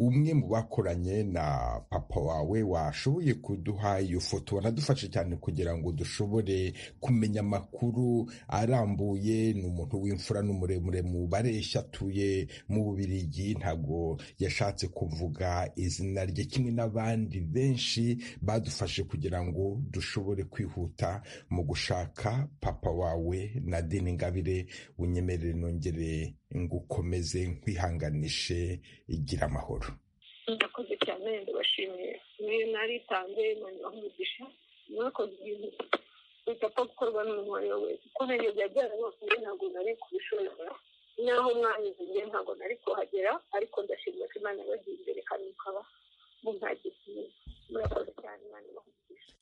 umwe mu bakoranye na papa wawe washoboye kuduha iyo foto wanadufashe cyane kugira ngo dushobore kumenya amakuru arambuye ni umuntu w'imfura n'umuremure mu bareshya atuye mu bubirigi ntabwo yashatse kuvuga izina rye kimwe n'abandi benshi badufashe kugira ngo dushobore kwihuta mu gushaka papa wawe na dini ngabire unyemerere nongere ngukomeze nkwihanganishe igira amahoro ndakoze cyane ndabashimiye niyo naritanze nongera umugisha mwakoze ibintu bidapfa gukorwa n'umuntu uwo ari we wese uko nariye byarabakuye ntabwo nari kubishobora naho mwanyuze njye ntabwo nari kuhagera ariko ndashimira ko imana yabagiye imbere kandi mukaba mumpagiye murakoze cyane imana ibahugisha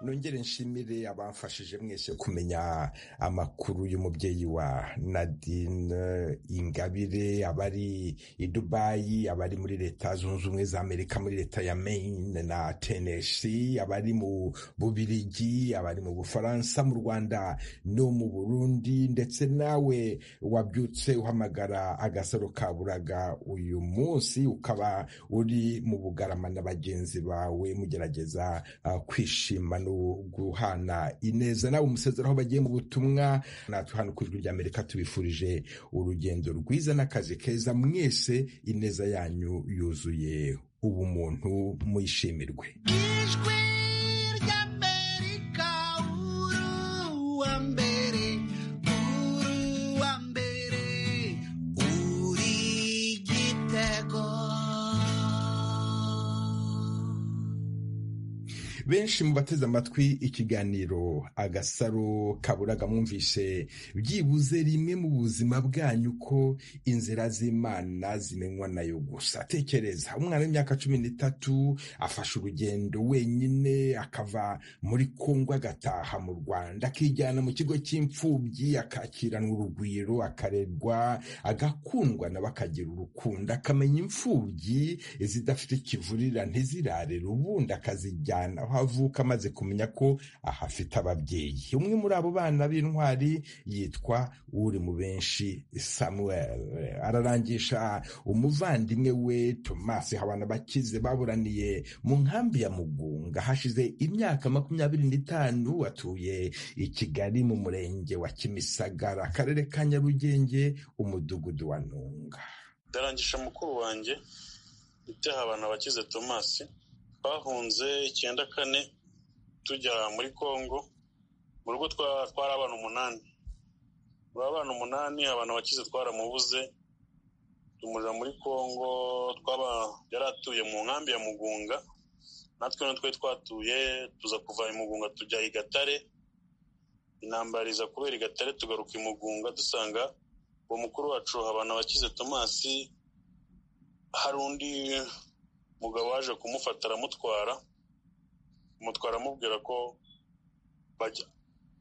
nongere nshimire abamfashije mwese kumenya amakuru y'umubyeyi wa nadine ingabire abari i dubayi abari muri leta zunze ubumwe za amerika muri leta ya maine na tennessee abari mu bubirigi abari mu bufaransa mu rwanda no mu burundi ndetse nawe wabyutse uhamagara agasaro ka buraga uyu munsi ukaba uri mu bugarama na bagenzi bawe mugerageza uh, kwishima no guhana ineza nawe umusezeraho bagiye mu butumwa natwe hano ku ijwi ry'amerika tubifurije urugendo rwiza n'akazi keza mwese ineza yanyu yuzuye ubumuntu muyishimirwe ijwi ry'amerika uwa mbere uwa mbere uri igitego benshi mu bateze amatwi ikiganiro agasaro kaburaga mwumvise byibuze rimwe mu buzima bwanyu ko inzira z'imana zimenywa nayo gusa tekereza umwana w'imyaka cumi n'itatu afashe urugendo wenyine akava muri kongo agataha mu rwanda akijyana mu kigo cy'imfubyi akakiranwa urugwiro akarerwa agakundwa nawe akagira urukundo akamenya imfubyi zidafite ikivurira ntizirarere ubundi akazijyana aho avuka amaze kumenya ko ahafite ababyeyi umwe muri abo bana b'intwari yitwa uri mu benshi samuel ararangisha umuvandimwe we tomasi habana bakize baburaniye mu nkambi ya mugunga hashize imyaka makumyabiri n'itanu atuye i kigali mu murenge wa kimisagara akarere ka nyarugenge umudugudu wa ntunga ndarangisha mukuru wanjye ibyaha abantu bakize tomasi twahunze icyenda kane tujya muri congo mu rugo twari abana umunani muri abana umunani abantu bakize twaramubuze tumurira muri congo twaba yari atuye mu nkambi ya mugunga natwe twari twatuye tuza kuva i mugunga tujya i gatare intambara iza kubera i gatare tugaruka i mugunga dusanga uwo mukuru wacu abantu bakize tomasi hari undi umugabo waje kumufata aramutwara amutwara amubwira ko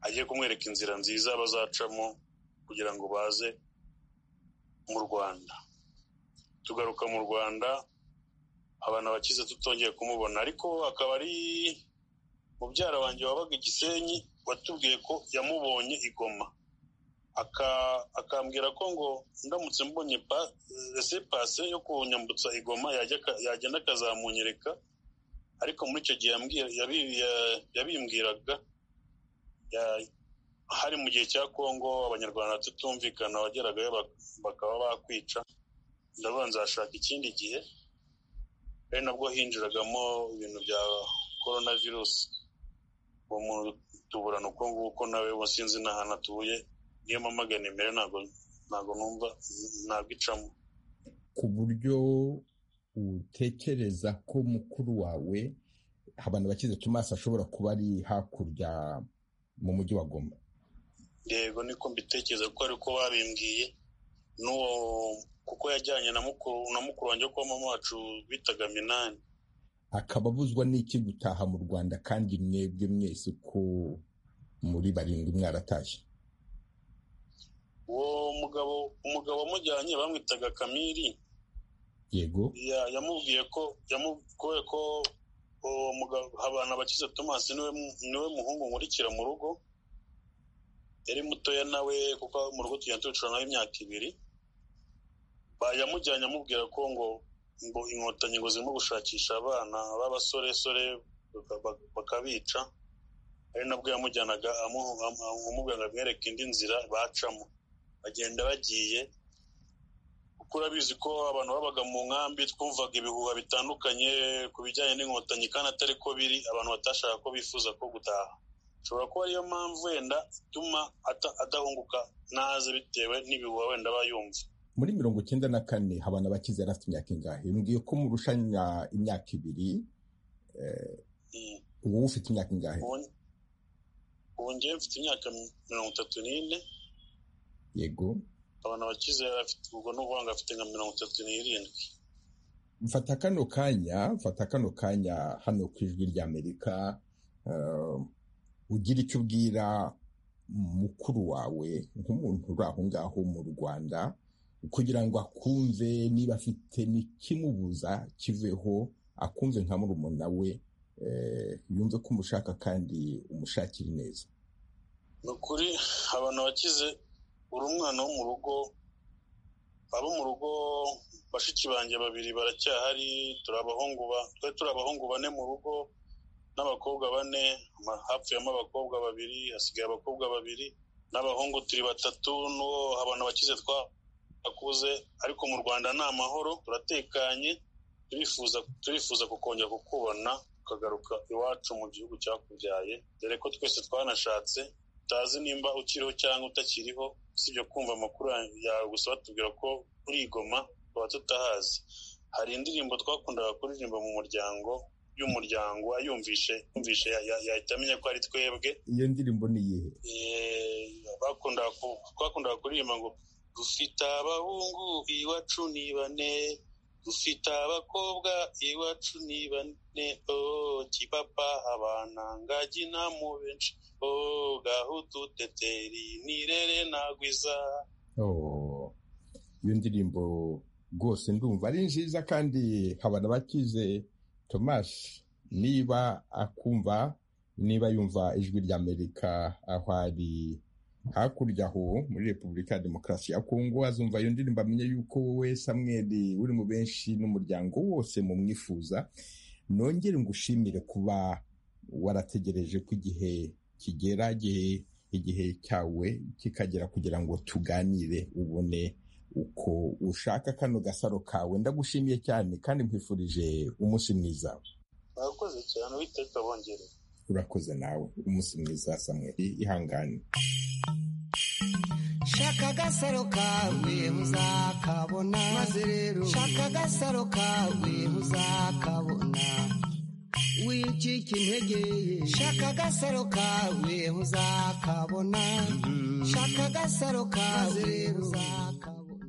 agiye kumwereka inzira nziza bazacamo kugira ngo baze mu rwanda tugaruka mu rwanda abantu bakize tutongeye kumubona ariko akaba ari mubyara wanjye wabaga igisenyi watubwiye ko yamubonye igoma akambwira ko ngo ndamutse mbonye pase yo kunyambutsa igoma yagenda akazamunyereka ariko muri icyo gihe yabimbwiraga hari mu gihe cya congo abanyarwanda tutumvikana wageragayo bakaba bakwica ndabanza hashaka ikindi gihe ari nabwo hinjiragamo ibintu bya korona virusi uwo muntu tuburana uko nguko nawe sinzi n'ahantu atuye niyo mpamagana imbere ntabwo numva ntabwo icamo ku buryo utekereza ko mukuru wawe abantu bakize tomasi ashobora kuba ari hakurya mu mujyi wa goma yego niko mbitekereza ko ariko babimbwiye n'uwo kuko yajyanye na mukuru na mukuru wanjye kuba mama wacu bitaga minani akaba abuzwa n'iki gutaha mu rwanda kandi mwebwe mwese ko muri barindwi mwaratashye uwo mugabo umugabo wamujyanye bamwitaga kamiri yego yamubwiye ko yamubwiye ko uwo mugabo abantu abakize tomasi niwe muhungu nkurikira mu rugo yari mutoya nawe kuko mu rugo tugenda tubicara nawe imyaka ibiri yamujyanye amubwira ko ngo ngo inkotanyi ngo zirimo gushakisha abana b'abasoresore bakabica ari nabwo yamujyanaga amubwira ngo amwereke indi nzira bacamo bagenda bagiye kuko urabizi ko abantu babaga mu nkambi twumvaga ibihuha bitandukanye ku bijyanye n'inkotanyi kandi atari ko biri abantu batashaka ko bifuza ko gutaha ushobora kuba ariyo mpamvu wenda ituma adahunguka naze bitewe n'ibihuha wenda aba yumva muri mirongo icyenda na kane habana abakize yari afite imyaka ingahe mbwiye ko murushanya imyaka ibiri ubu ufite imyaka ingahe ubu ngewe mfite imyaka mirongo itatu n'ine yego abantu abakize ubwo ni ukuvuga ngo afite nka mirongo itatu n'irindwi mfata kano kanya mfata kano kanya hano ku ijwi ry'amerika ugira icyo ubwira mukuru wawe nk'umuntu uri aho ngaho mu rwanda kugira ngo akumve niba afite n'ikimubuza kiveho akumve nka murumuna we yumve ko umushaka kandi umushakira neza ni ukuri abantu bakize uri umwana wo mu rugo abo mu rugo bashiki banjye babiri baracyahari turi abahungu twari turi abahungu bane mu rugo n'abakobwa bane hapfuyemo abakobwa babiri hasigaye abakobwa babiri n'abahungu turi batatu n'uwo abantu bakize twakuze ariko mu rwanda ni amahoro turatekanye turifuza turifuza kukongera kukubona ukagaruka iwacu mu gihugu cyakubyaye dore ko twese twanashatse utazi nimba ukiriho cyangwa utakiriho usibye kumva amakuru yawe gusa batubwira ko urigoma tuba tutahazi hari indirimbo twakundaga kuririmba mu muryango y'umuryango ayumvishe yumvishe yahita amenya ko ari twebwe iyo ndirimbo ni iyihe twakundaga kuririmba ngo dufite abahungu iwacu ni bane dufite abakobwa iwacu ni bane oh kibapa abana ngagi ntamu benshi oh gaho duteteri nirere nagwiza oh iyo ndirimbo rwose ndumva ari nziza kandi habana bakize thomas niba akumva niba yumva ijwi ry'amerika aho ari hakurya aho muri repubulika ya demokarasi ya kongo azumva iyo ndirimbo amenye yuko wowe samweri uri mu benshi n'umuryango wose mu mwifuza nongere ngushimire kuba warategereje ko igihe kigera igihe cyawe kikagera kugira ngo tuganire ubone uko ushaka kano gasaro kawe ndagushimiye cyane kandi nkwifurije umunsi mwiza murakoze cyane witeka bongereye urakoze nawe umunsi mwiza samweri ihangane shaka agasaro kawe uzakabona maze rero shaka agasaro kawe uzakabona wicika intege shaka agasaro kawe uzakabona shaka agasaro kawe uzakabona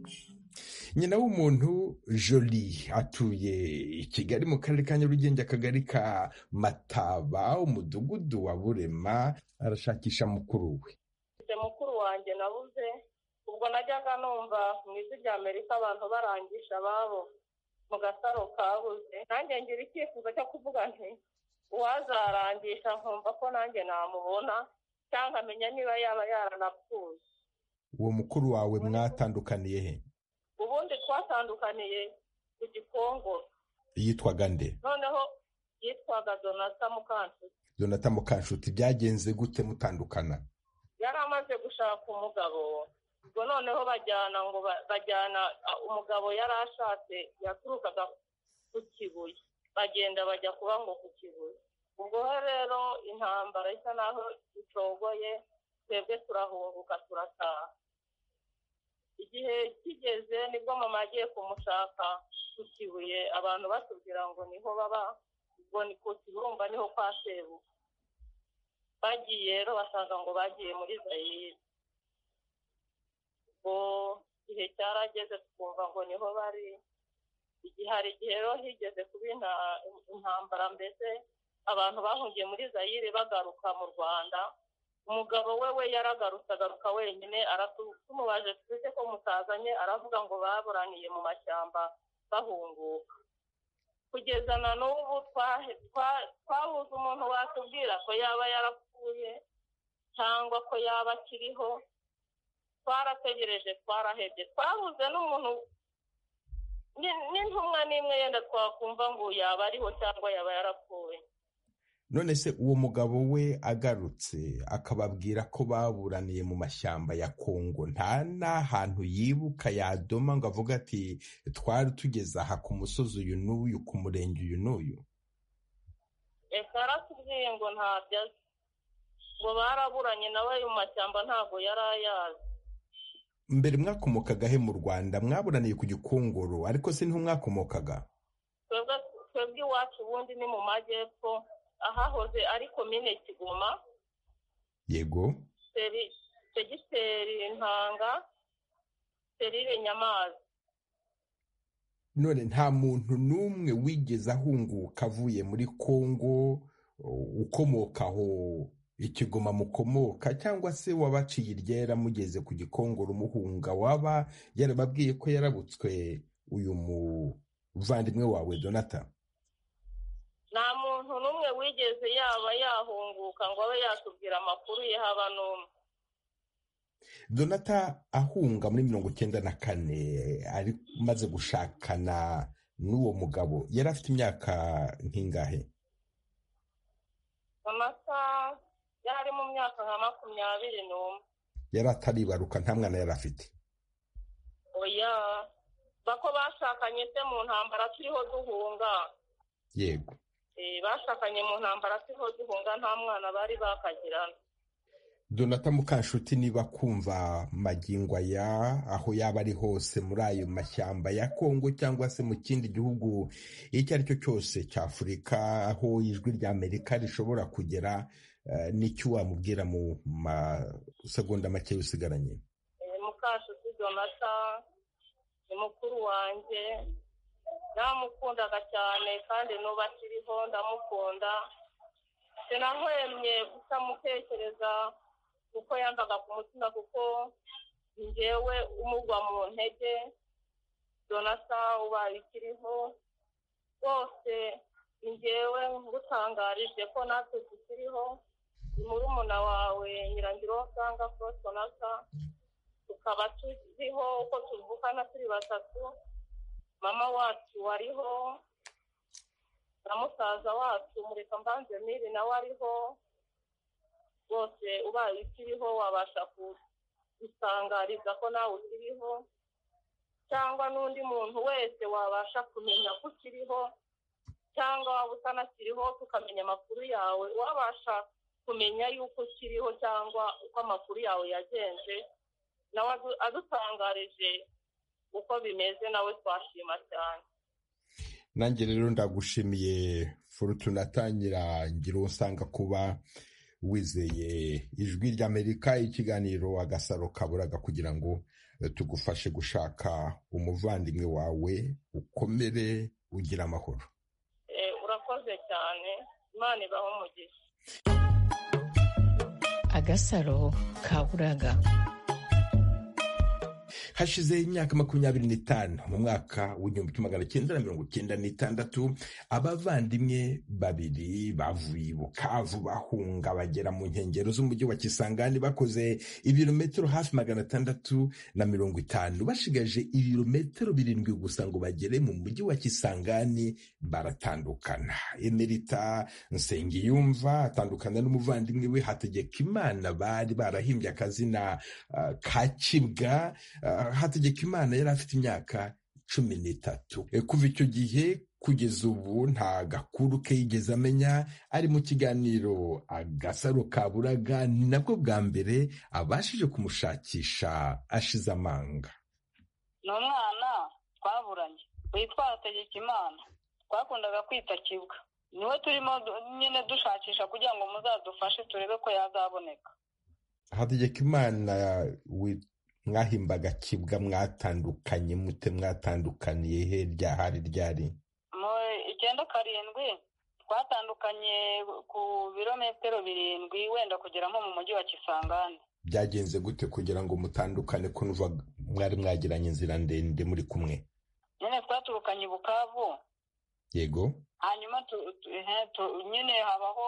nyina w'umuntu joli atuye i kigali mu karere ka nyarugenge akagari ka mataba umudugudu wa burema arashakisha mukuru we mfite mukuru wanjye nabuze ubwo najyaga numva mu ijwi rya amerika abantu barangisha ababo mu gasaro kabuze nanjye ngira icyifuzo cyo kuvuga nti uwazarangisha nkumva ko nanjye namubona cyangwa amenya niba yaba yaranapfuye uwo mukuru wawe mwatandukaniye he ubundi twatandukaniye ku gikongoro yitwaga nde noneho yitwaga donata mukanshuti donata mukanshuti byagenze gute mutandukana yari amaze gushaka umugabo ubwo noneho bajyana ngo bajyana umugabo yari ashatse yaturukaga ku kibuye bagenda bajya kuba ngo ku kibuye ubwo rero intambara isa naho icogoye twebwe turahunguka turataha igihe kigeze nibwo mama agiye kumushaka ku kibuye abantu batubwira ngo niho baba ubwo ni ku kibumba niho kwa sebu bagiye rero basanga ngo bagiye muri zayire ubwo igihe cyarageze twumva ngo niho bari igihe hari igihe rero higeze kuba intambara mbese abantu bahungiye muri zayire bagaruka mu rwanda umugabo we we yaragarutse agaruka wenyine tumubaje twese ko mutazanye aravuga ngo baburaniye mu mashyamba bahunguka kugeza na n'ubu twabuze umuntu watubwira ko yaba yarapfuye cyangwa ko yaba akiriho twarategereje twarahebye twabuze n'umuntu n'intumwa n'imwe yenda twakumva ngo yaba ariho cyangwa yaba yarapfuye none se uwo mugabo we agarutse akababwira ko baburaniye mu mashyamba ya kongo nta n'ahantu yibuka yadoma ngo avuga ati twari tugeze aha ku musozi uyu n'uyu ku murenge uyu n'uyu reka aratubwiye ngo ntabyo azi ngo baraburanye nawe mu mashyamba ntabwo yari ayazi mbere mwakomokagahe mu rwanda mwaburaniye ku gikongoro ariko se niho mwakomokaga twebwe twebwe iwacu ubundi ni mu majyepfo ahahoze ari komine kigoma yego seri- segiteri ntanga serire nyamazi none nta muntu n'umwe wigeze ahunguka avuye muri kongo u- ukomoka aho ikigoma mukomoka cyangwa se wabaciye iryera mugeze ku gikongoro umuhunga waba yarababwiye ko yarabutswe uyu muvandimwe wawe donata nta muntu n'umwe wigeze yaba yahunguka ngo abe yatubwira amakuru ye haba n'umwe donata ahunga muri mirongo icyenda na kane ari maze gushakana n'uwo mugabo yari afite imyaka nk'ingahe amata yari mu myaka nka makumyabiri n'umwe yari ataribaruka nta mwana yari afite oya bako bashakanye se mu ntambara turiho duhunga yego Eh, bashakanye mu ntambara turiho duhunga nta mwana bari bakagirana donata mukanshuti niba kumva magingo aya aho yaba ari hose muri ayo mashyamba ya kongo cyangwa se mu kindi gihugu icyo ari cyo cyose cya afurika aho ijwi rya amerika rishobora kugera eh, n'icyo wamubwira mu masegonda make usigaranye Eh, mukashuti donata ni mukuru wanjye namukundaga cyane kandi n'ubu akiriho ndamukunda sinahwemye kutamutekereza kuko yambaga ku mutima kuko njyewe umugwa mu ntege donata ubaye ikiriho rwose njyewe ngutangarije ko natwe tukiriho ni murumuna wawe nyirangiro wasanga Frost donata tukaba tuziho uko tuvukana turi batatu mama wacu wariho na musaza wacu mureka mbanze miri nawe ariho rwose ubaye ukiriho wabasha gusangariza ko nawe ukiriho cyangwa n'undi muntu wese wabasha kumenya ko ukiriho cyangwa waba utanakiriho tukamenya amakuru yawe wabasha kumenya yuko ukiriho cyangwa uko amakuru yawe yagenze nawe adu- adutangarije uko bimeze nawe twashima cyane nanjye rero ndagushimiye forutuna atangira ngira uwo usanga kuba wizeye ijwi ry'amerika ikiganiro agasaro kaburaga kugira ngo eh, tugufashe gushaka umuvandimwe wawe ukomere ugira amahoro Eh, urakoze cyane imana ibaho umugisha agasaro kaburaga hashize imyaka makumyabiri n'itanu mu mwaka w'igihumbi kimwe magana cyenda na mirongo cyenda n'itandatu abavandimwe babiri bavuye i bukavu bahunga bagera mu nkengero z'umujyi wa kisangani bakoze ibirometero hafi magana atandatu na mirongo itanu bashigaje ibirometero birindwi gusa ngo bagere mu mujyi wa kisangani baratandukana emerita nsengiyumva atandukana n'umuvandimwe we hategekimana bari barahimbye akazina ah, ka kibwa Ah, hategekimana yari afite imyaka cumi n'itatu Eh, kuva icyo gihe kugeza ubu nta gakuru ke yigeze amenya ari mu kiganiro agasaro kaburaga ni nabwo bwa mbere abashije kumushakisha ashize amanga ni umwana twaburanye witwa Hategekimana twakundaga kwita kibwa niwe turimo du- nyine dushakisha kugira ngo muzadufashe turebe ko yazaboneka hategekimana wi- mwahimbaga kibwa mwatandukanye mute mwatandukaniye he ryahari ryari mu icyenda karindwi twatandukanye ku birometero birindwi wenda kugera nko mu mujyi wa kisangani byagenze gute kugira ngo mutandukane ko nuva mwari mwagiranye inzira ndende muri kumwe nyine twaturukanye i bukavu yego hanyuma tu- tu- ehe, tu- nyine habaho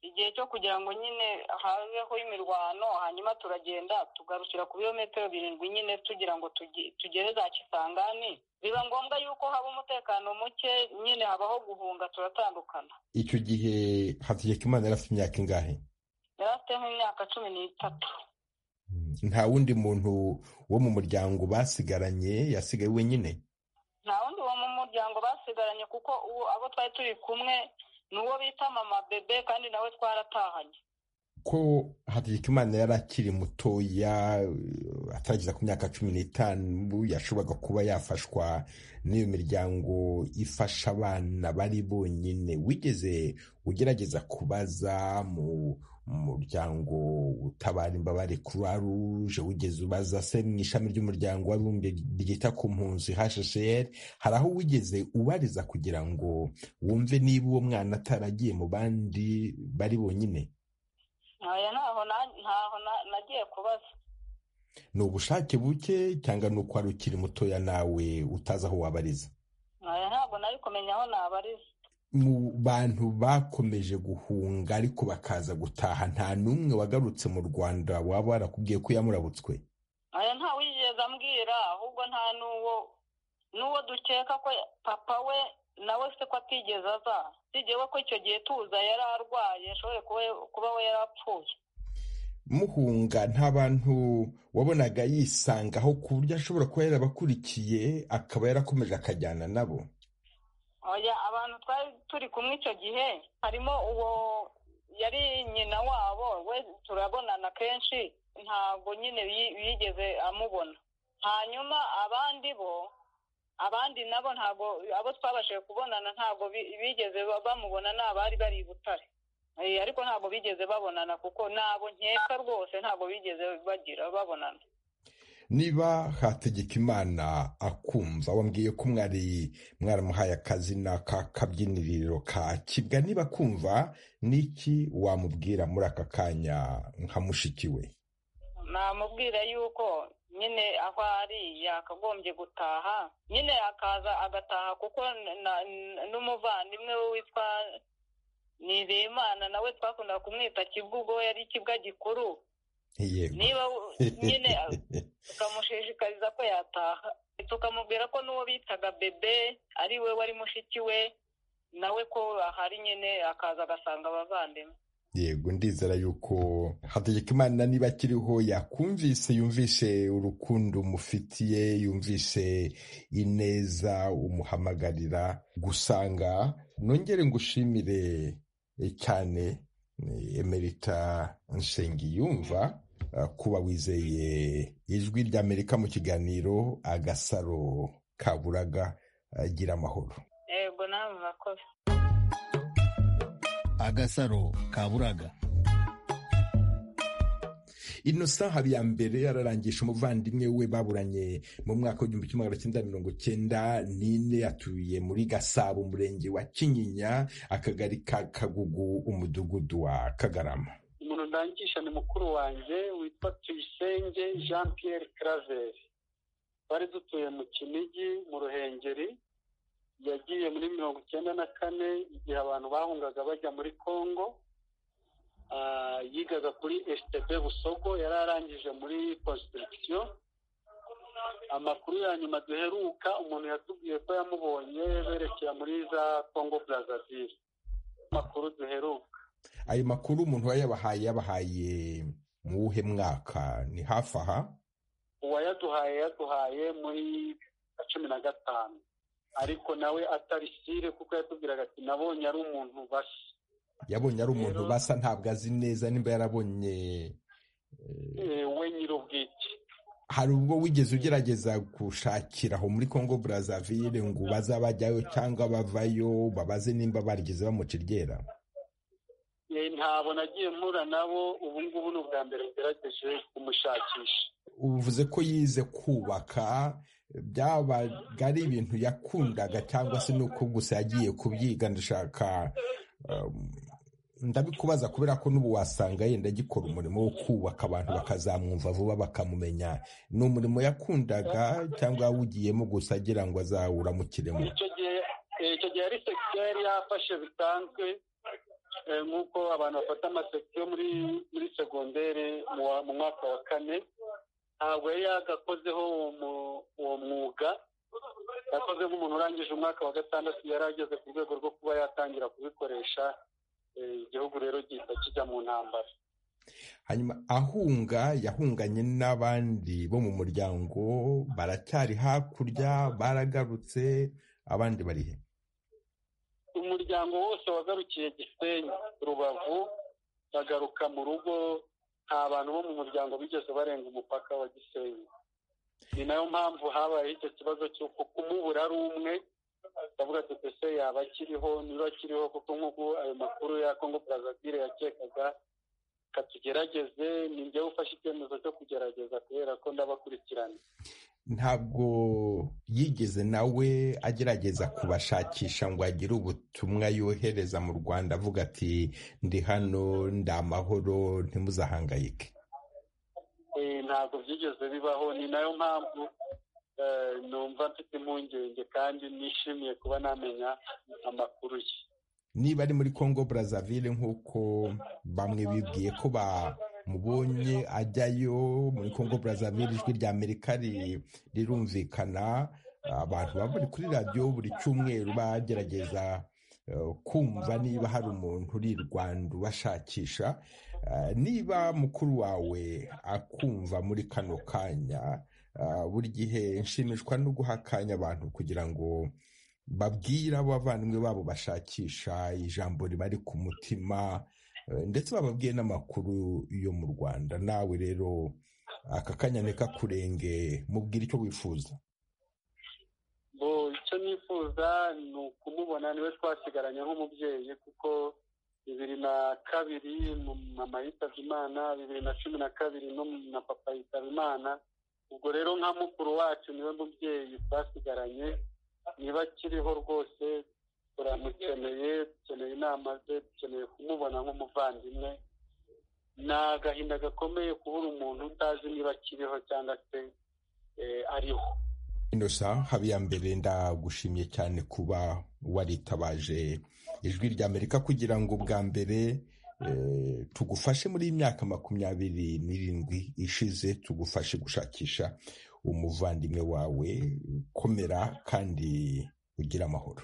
igihe cyo kugira ngo nyine habeho imirwano hanyuma turagenda tugarukira ku birometero birindwi nyine tugira ngo tugi- tugere za kisangani biba ngombwa yuko haba umutekano muke nyine habaho guhunga turatandukana icyo gihe hategekimana yari afite imyaka ingahe yari afite nk'imyaka cumi n'itatu nta wundi muntu wo mu muryango basigaranye yasigaye wenyine nta wundi wo mu muryango basigaranye kuko uwo abo twari turi kumwe ni uwo bita mama bebe kandi nawe twaratahanye ko hategekimana yari akiri mutoya eh, atarageza ku myaka cumi n'itanu yashoboraga kuba yafashwa n'iyo miryango ifasha abana bari bonyine wigeze ugerageza kubaza mu muryango utabara imbabare croix rouge wigeze ubaza se mu ishami ry'umuryango w'abibumbye ryita ku mpunzi hcr hari aho wigeze ubariza kugira ngo wumve niba uwo mwana ataragiye mu bandi bari bonyine aya ntaho na- ntaho na- nagiye kubaza ni ubushake buke cyangwa ni uko wari ukiri mutoya nawe utazi aho wabariza aya ntabwo nari kumenya aho nabariza mu bantu bakomeje guhunga ariko bakaza gutaha nta n'umwe wagarutse mu rwanda waba warakubwiye ko yamurabutswe aya nta wigeze ambwira ahubwo nta n'uwo n'uwo dukeka ko papa we nawe se ko atigeze aza sigewe ko icyo gihe tuza yari arwaye ashobore kuba- kuba we yari apfuye muhunga nta bantu wabonaga yisangaho ku buryo ashobora kuba yarabakurikiye akaba yarakomeje akajyana nabo oya abantu twari turi kumwe icyo gihe harimo uwo yari nyina wabo we turabonana kenshi ntabwo nyine yi- yigeze amubona hanyuma abandi bo abandi nabo ntabwo abo twabashije kubonana ntabwo bi- bigeze ba- bamubona ni abari bari i butare Eh, ariko ntabwo bigeze babonana kuko nabo nkeka rwose ntabwo bigeze bagira babonana niba hategekimana akumva wambwiye ko mwari mwaramuhaye akazina k'akabyiniriro ka kibwa niba akumva niki wamubwira muri aka kanya nka mushiki we namubwira yuko nyine aho ari yakagombye gutaha nyine akaza agataha kuko na- na- n'umuvandimwe we witwa nizeyimana nawe twakundaga kumwita kibwa ubwo we yari ikibwa gikuru yego niba u- nyine tukamushishikariza ko yataha tukamubwira ko n'uwo bitaga bebe ari we wari mushiki we nawe ko ahari nyine akaza agasanga abavandimwe yego ndizera yuko hategekimana niba akiriho yakumvise yumvishe urukundo umufitiye yumvishe ineza umuhamagarira gusanga nongere ngushimire eh, cyane eh, emerita nshengiyumva eh, kuba wizeye ijwi ry'amerika mu kiganiro agasaro kaburaga eh, gira amahoro yego namwe murakoze agasaro kaburaga innocent habiyambere ararangisha umuvandimwe we baburanye mu mwaka w'igihumbi kimwe magana cyenda mirongo cyenda n'ine atuye muri gasabo umurenge wa kinyinya akagari ka kagugu umudugudu wa kagarama umuntu ndangisha ni mukuru wanjye witwa tuyisenge jean pierre claver twari dutuye mu kinigi mu ruhengeri yagiye muri mirongo icyenda na kane igihe abantu bahungaga bajya muri congo Ah, yigaga kuri stb busogo yari arangije muri construction amakuru ya nyuma duheruka umuntu yatubwiye ko yamubonye berekera muri za congo brazaville amakuru duheruka ayo makuru umuntu we yabahaye yabahaye mu wuhe mwaka ni hafi aha uwayaduhaye yaduhaye muri na cumi na gatanu ariko nawe atari sire kuko yatubwiraga ati nabonye ari umuntu bashya yabonye ari umuntu basa ntabwo azi neza nimba yarabonye Eh, we nyir'ubwite hari ubwo wigeze ugerageza gushakira aho muri congo brazaville ngo baze abajyayo cyangwa bavayo babaze nimba barigeze bamuca iryera Eh, ntabwo nagiye mpura nabo ubu ngubu ni ubwa mbere ngerageje kumushakisha uvuze ko yize kubaka byabaga ari ibintu yakundaga cyangwa se ni uko gusa yagiye kubyiga ndashaka um, ndabikubaza kubera ko n'ubu wasanga yenda agikora umurimo wo kubaka abantu bakazamwumva vuba bakamumenya ni umurimo yakundaga cyangwa yawugiyemo gusa agira ngo azawuramukiremo icyo gihe eh, icyo gihe yari sekitere yafashe bisanzwe nk'uko abantu bafata amasekisiyo muri muri segonderi mu mwaka wa kane ntabwo yari yagakozeho uwo mwuga yakoze nk'umuntu urangije umwaka wa gatandatu yari ageze ku rwego rwo kuba yatangira kubikoresha igihugu rero gihita kijya mu ntambara hanyuma ahunga yahunganye n'abandi bo mu muryango baracyari hakurya baragarutse abandi bari he umuryango wose wagarukiye gisenyi rubavu bagaruka mu rugo nta bantu bo mu muryango bigeze barenga umupaka wa gisenyi ni nayo mpamvu habayeho icyo kibazo cy'uko kumubura ari umwe ndavuga ati ese yaba akiriho niba akiriho kuko nk'uko ayo makuru ya kongo brazavire yakekaga katugerageze ni njyewe ufashe icyemezo cyo kugerageza kubera ko ndabakurikirana ntabwo yigeze nawe agerageza kubashakisha ngo agire ubutumwa yohereza mu rwanda avuga ati ndi hano ndi amahoro ntimuzahangayike ntabwo byigeze bibaho ni nayo mpamvu numva mfite impungenge kandi nishimiye kuba namenya amakuru ye niba ari muri congo Brazzaville nk'uko bamwe bibwiye ko bamubonye ajyayo muri congo Brazzaville ijwi rya amerika rirumvikana abantu baba bari kuri radiyo buri cyumweru bagerageza kumva niba hari umuntu uri i rwanda ubashakisha niba mukuru wawe akumva muri kano kanya buri gihe nshimishwa no guha akanya abantu kugira ngo babwira abavandimwe babo bashakisha ijambo ribari ku mutima ndetse bababwiye n'amakuru yo mu rwanda nawe rero aka kanya neka kurenge mubwira icyo wifuza icyo nifuza ni ukumubona niwe twasigaranye nk'umubyeyi kuko bibiri na kabiri mama yitabye imana bibiri na cumi na kabiri na papa yitaba imana ubwo rero nka mukuru wacu niwe mubyeyi twasigaranye niba akiriho rwose turamukeneye dukeneye inama ze dukeneye kumubona nk'umuvandimwe ni agahinda gakomeye kubura umuntu utazi niba akiriho cyangwa se ariho inosa habiyambere ndagushimiye cyane kuba waritabaje ijwi rya amerika kugira ngo bwa mbere tugufashe muri iyi myaka makumyabiri n'irindwi ishize tugufashe gushakisha umuvandimwe wawe komera kandi ugira amahoro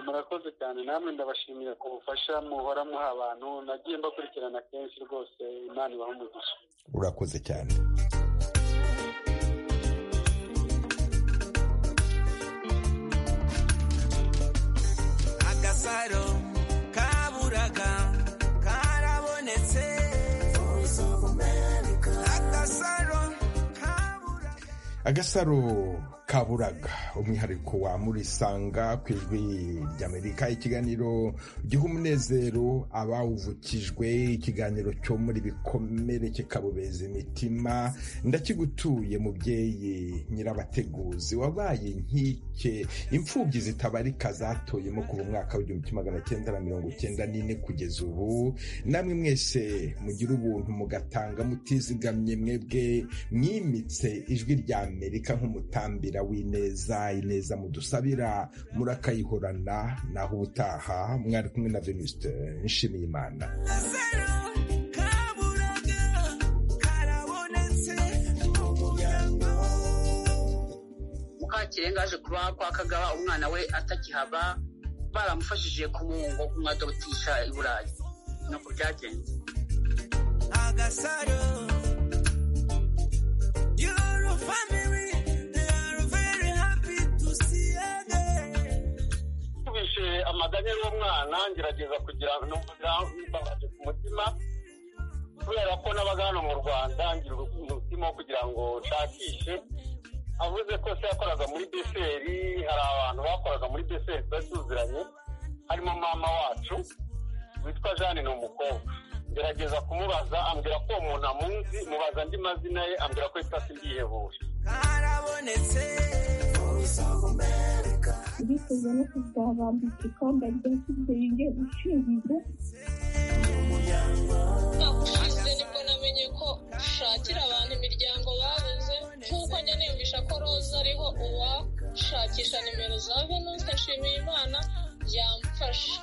murakoze cyane namwe ndabashimira ku bufasha muhora muha abantu nagiye mbakurikirana kenshi rwose imana ibaha umugisha urakoze cyane agasaro kaburaga karabonetse agasaro agasaro kaburaga umwihariko wa murisanga ku ijwi ry'amerika ikiganiro giha umunezero abawuvukijwe ikiganiro cyo muri bikomere kikabubeza imitima ndakigutuye mubyeyi nyirabateguzi wabaye nkike imfubyi zitabarika zatoyemo kuva umwaka w'igihumbi kimwe magana cyenda na mirongo cyenda n'ine kugeza ubu namwe mwese mugira ubuntu mugatanga mutizigamye mwebwe mwimitse ijwi rya amerika nk'umutambira w'ineza ineza mudusabira murakayihorana naho ubutaha mwari kumwe na venuste nshimiye imana mukakirenga aje kuba kwa kagaba umwana we atakihaba baramufashije kumuhungo kumwadobutisha i burayi nuko byagenze agasaro Your family, they are very happy to see you again. nkubishe amaganya y'uwo mwana ngerageza kugira ngo mbabaze ku mutima kubera ko nabaga hano mu rwanda ngira umutima wo kugira ngo nshakishe avuze ko se yakoraga muri beseri hari abantu bakoraga muri beseri twari tuziranye harimo mama wacu witwa jeanne ni umukobwa ngerageza kumubaza ambwira ko uwo muntu amunzi mubaza andi mazina ye ambwira ko yitwa sindihebuje karabonetse ndifuza no kuzabambika ikamba rya kizenge ushinzwe umwaka ushize nibwo namenye ko ushakira abantu imiryango babuze nk'uko njya niyumvisha ko roza ariho uwashakisha nimero za venuste nshimiyimana yamfasha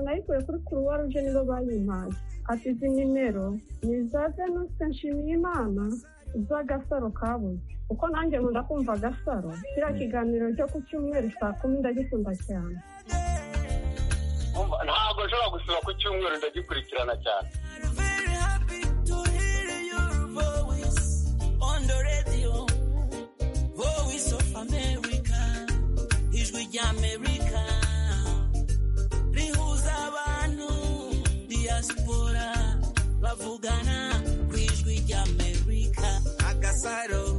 nayikuye kuri kuruwa ruje nibo bayimpaye ati izi nimero ni za venuste nshimiyimana z'agasaro kabuze kuko nanjye nkunda kumva agasaro kiriya kiganiro cyo ku cyumweru saa kumi ndagikunda cyane ntabwo nshobora gusura ku cyumweru ndagikurikirana cyane Very happy to hear your voice on the radio. Voice of America, ijwi ry'Amerika rihuza abantu diaspora bavugana ku ijwi ry'Amerika agasaro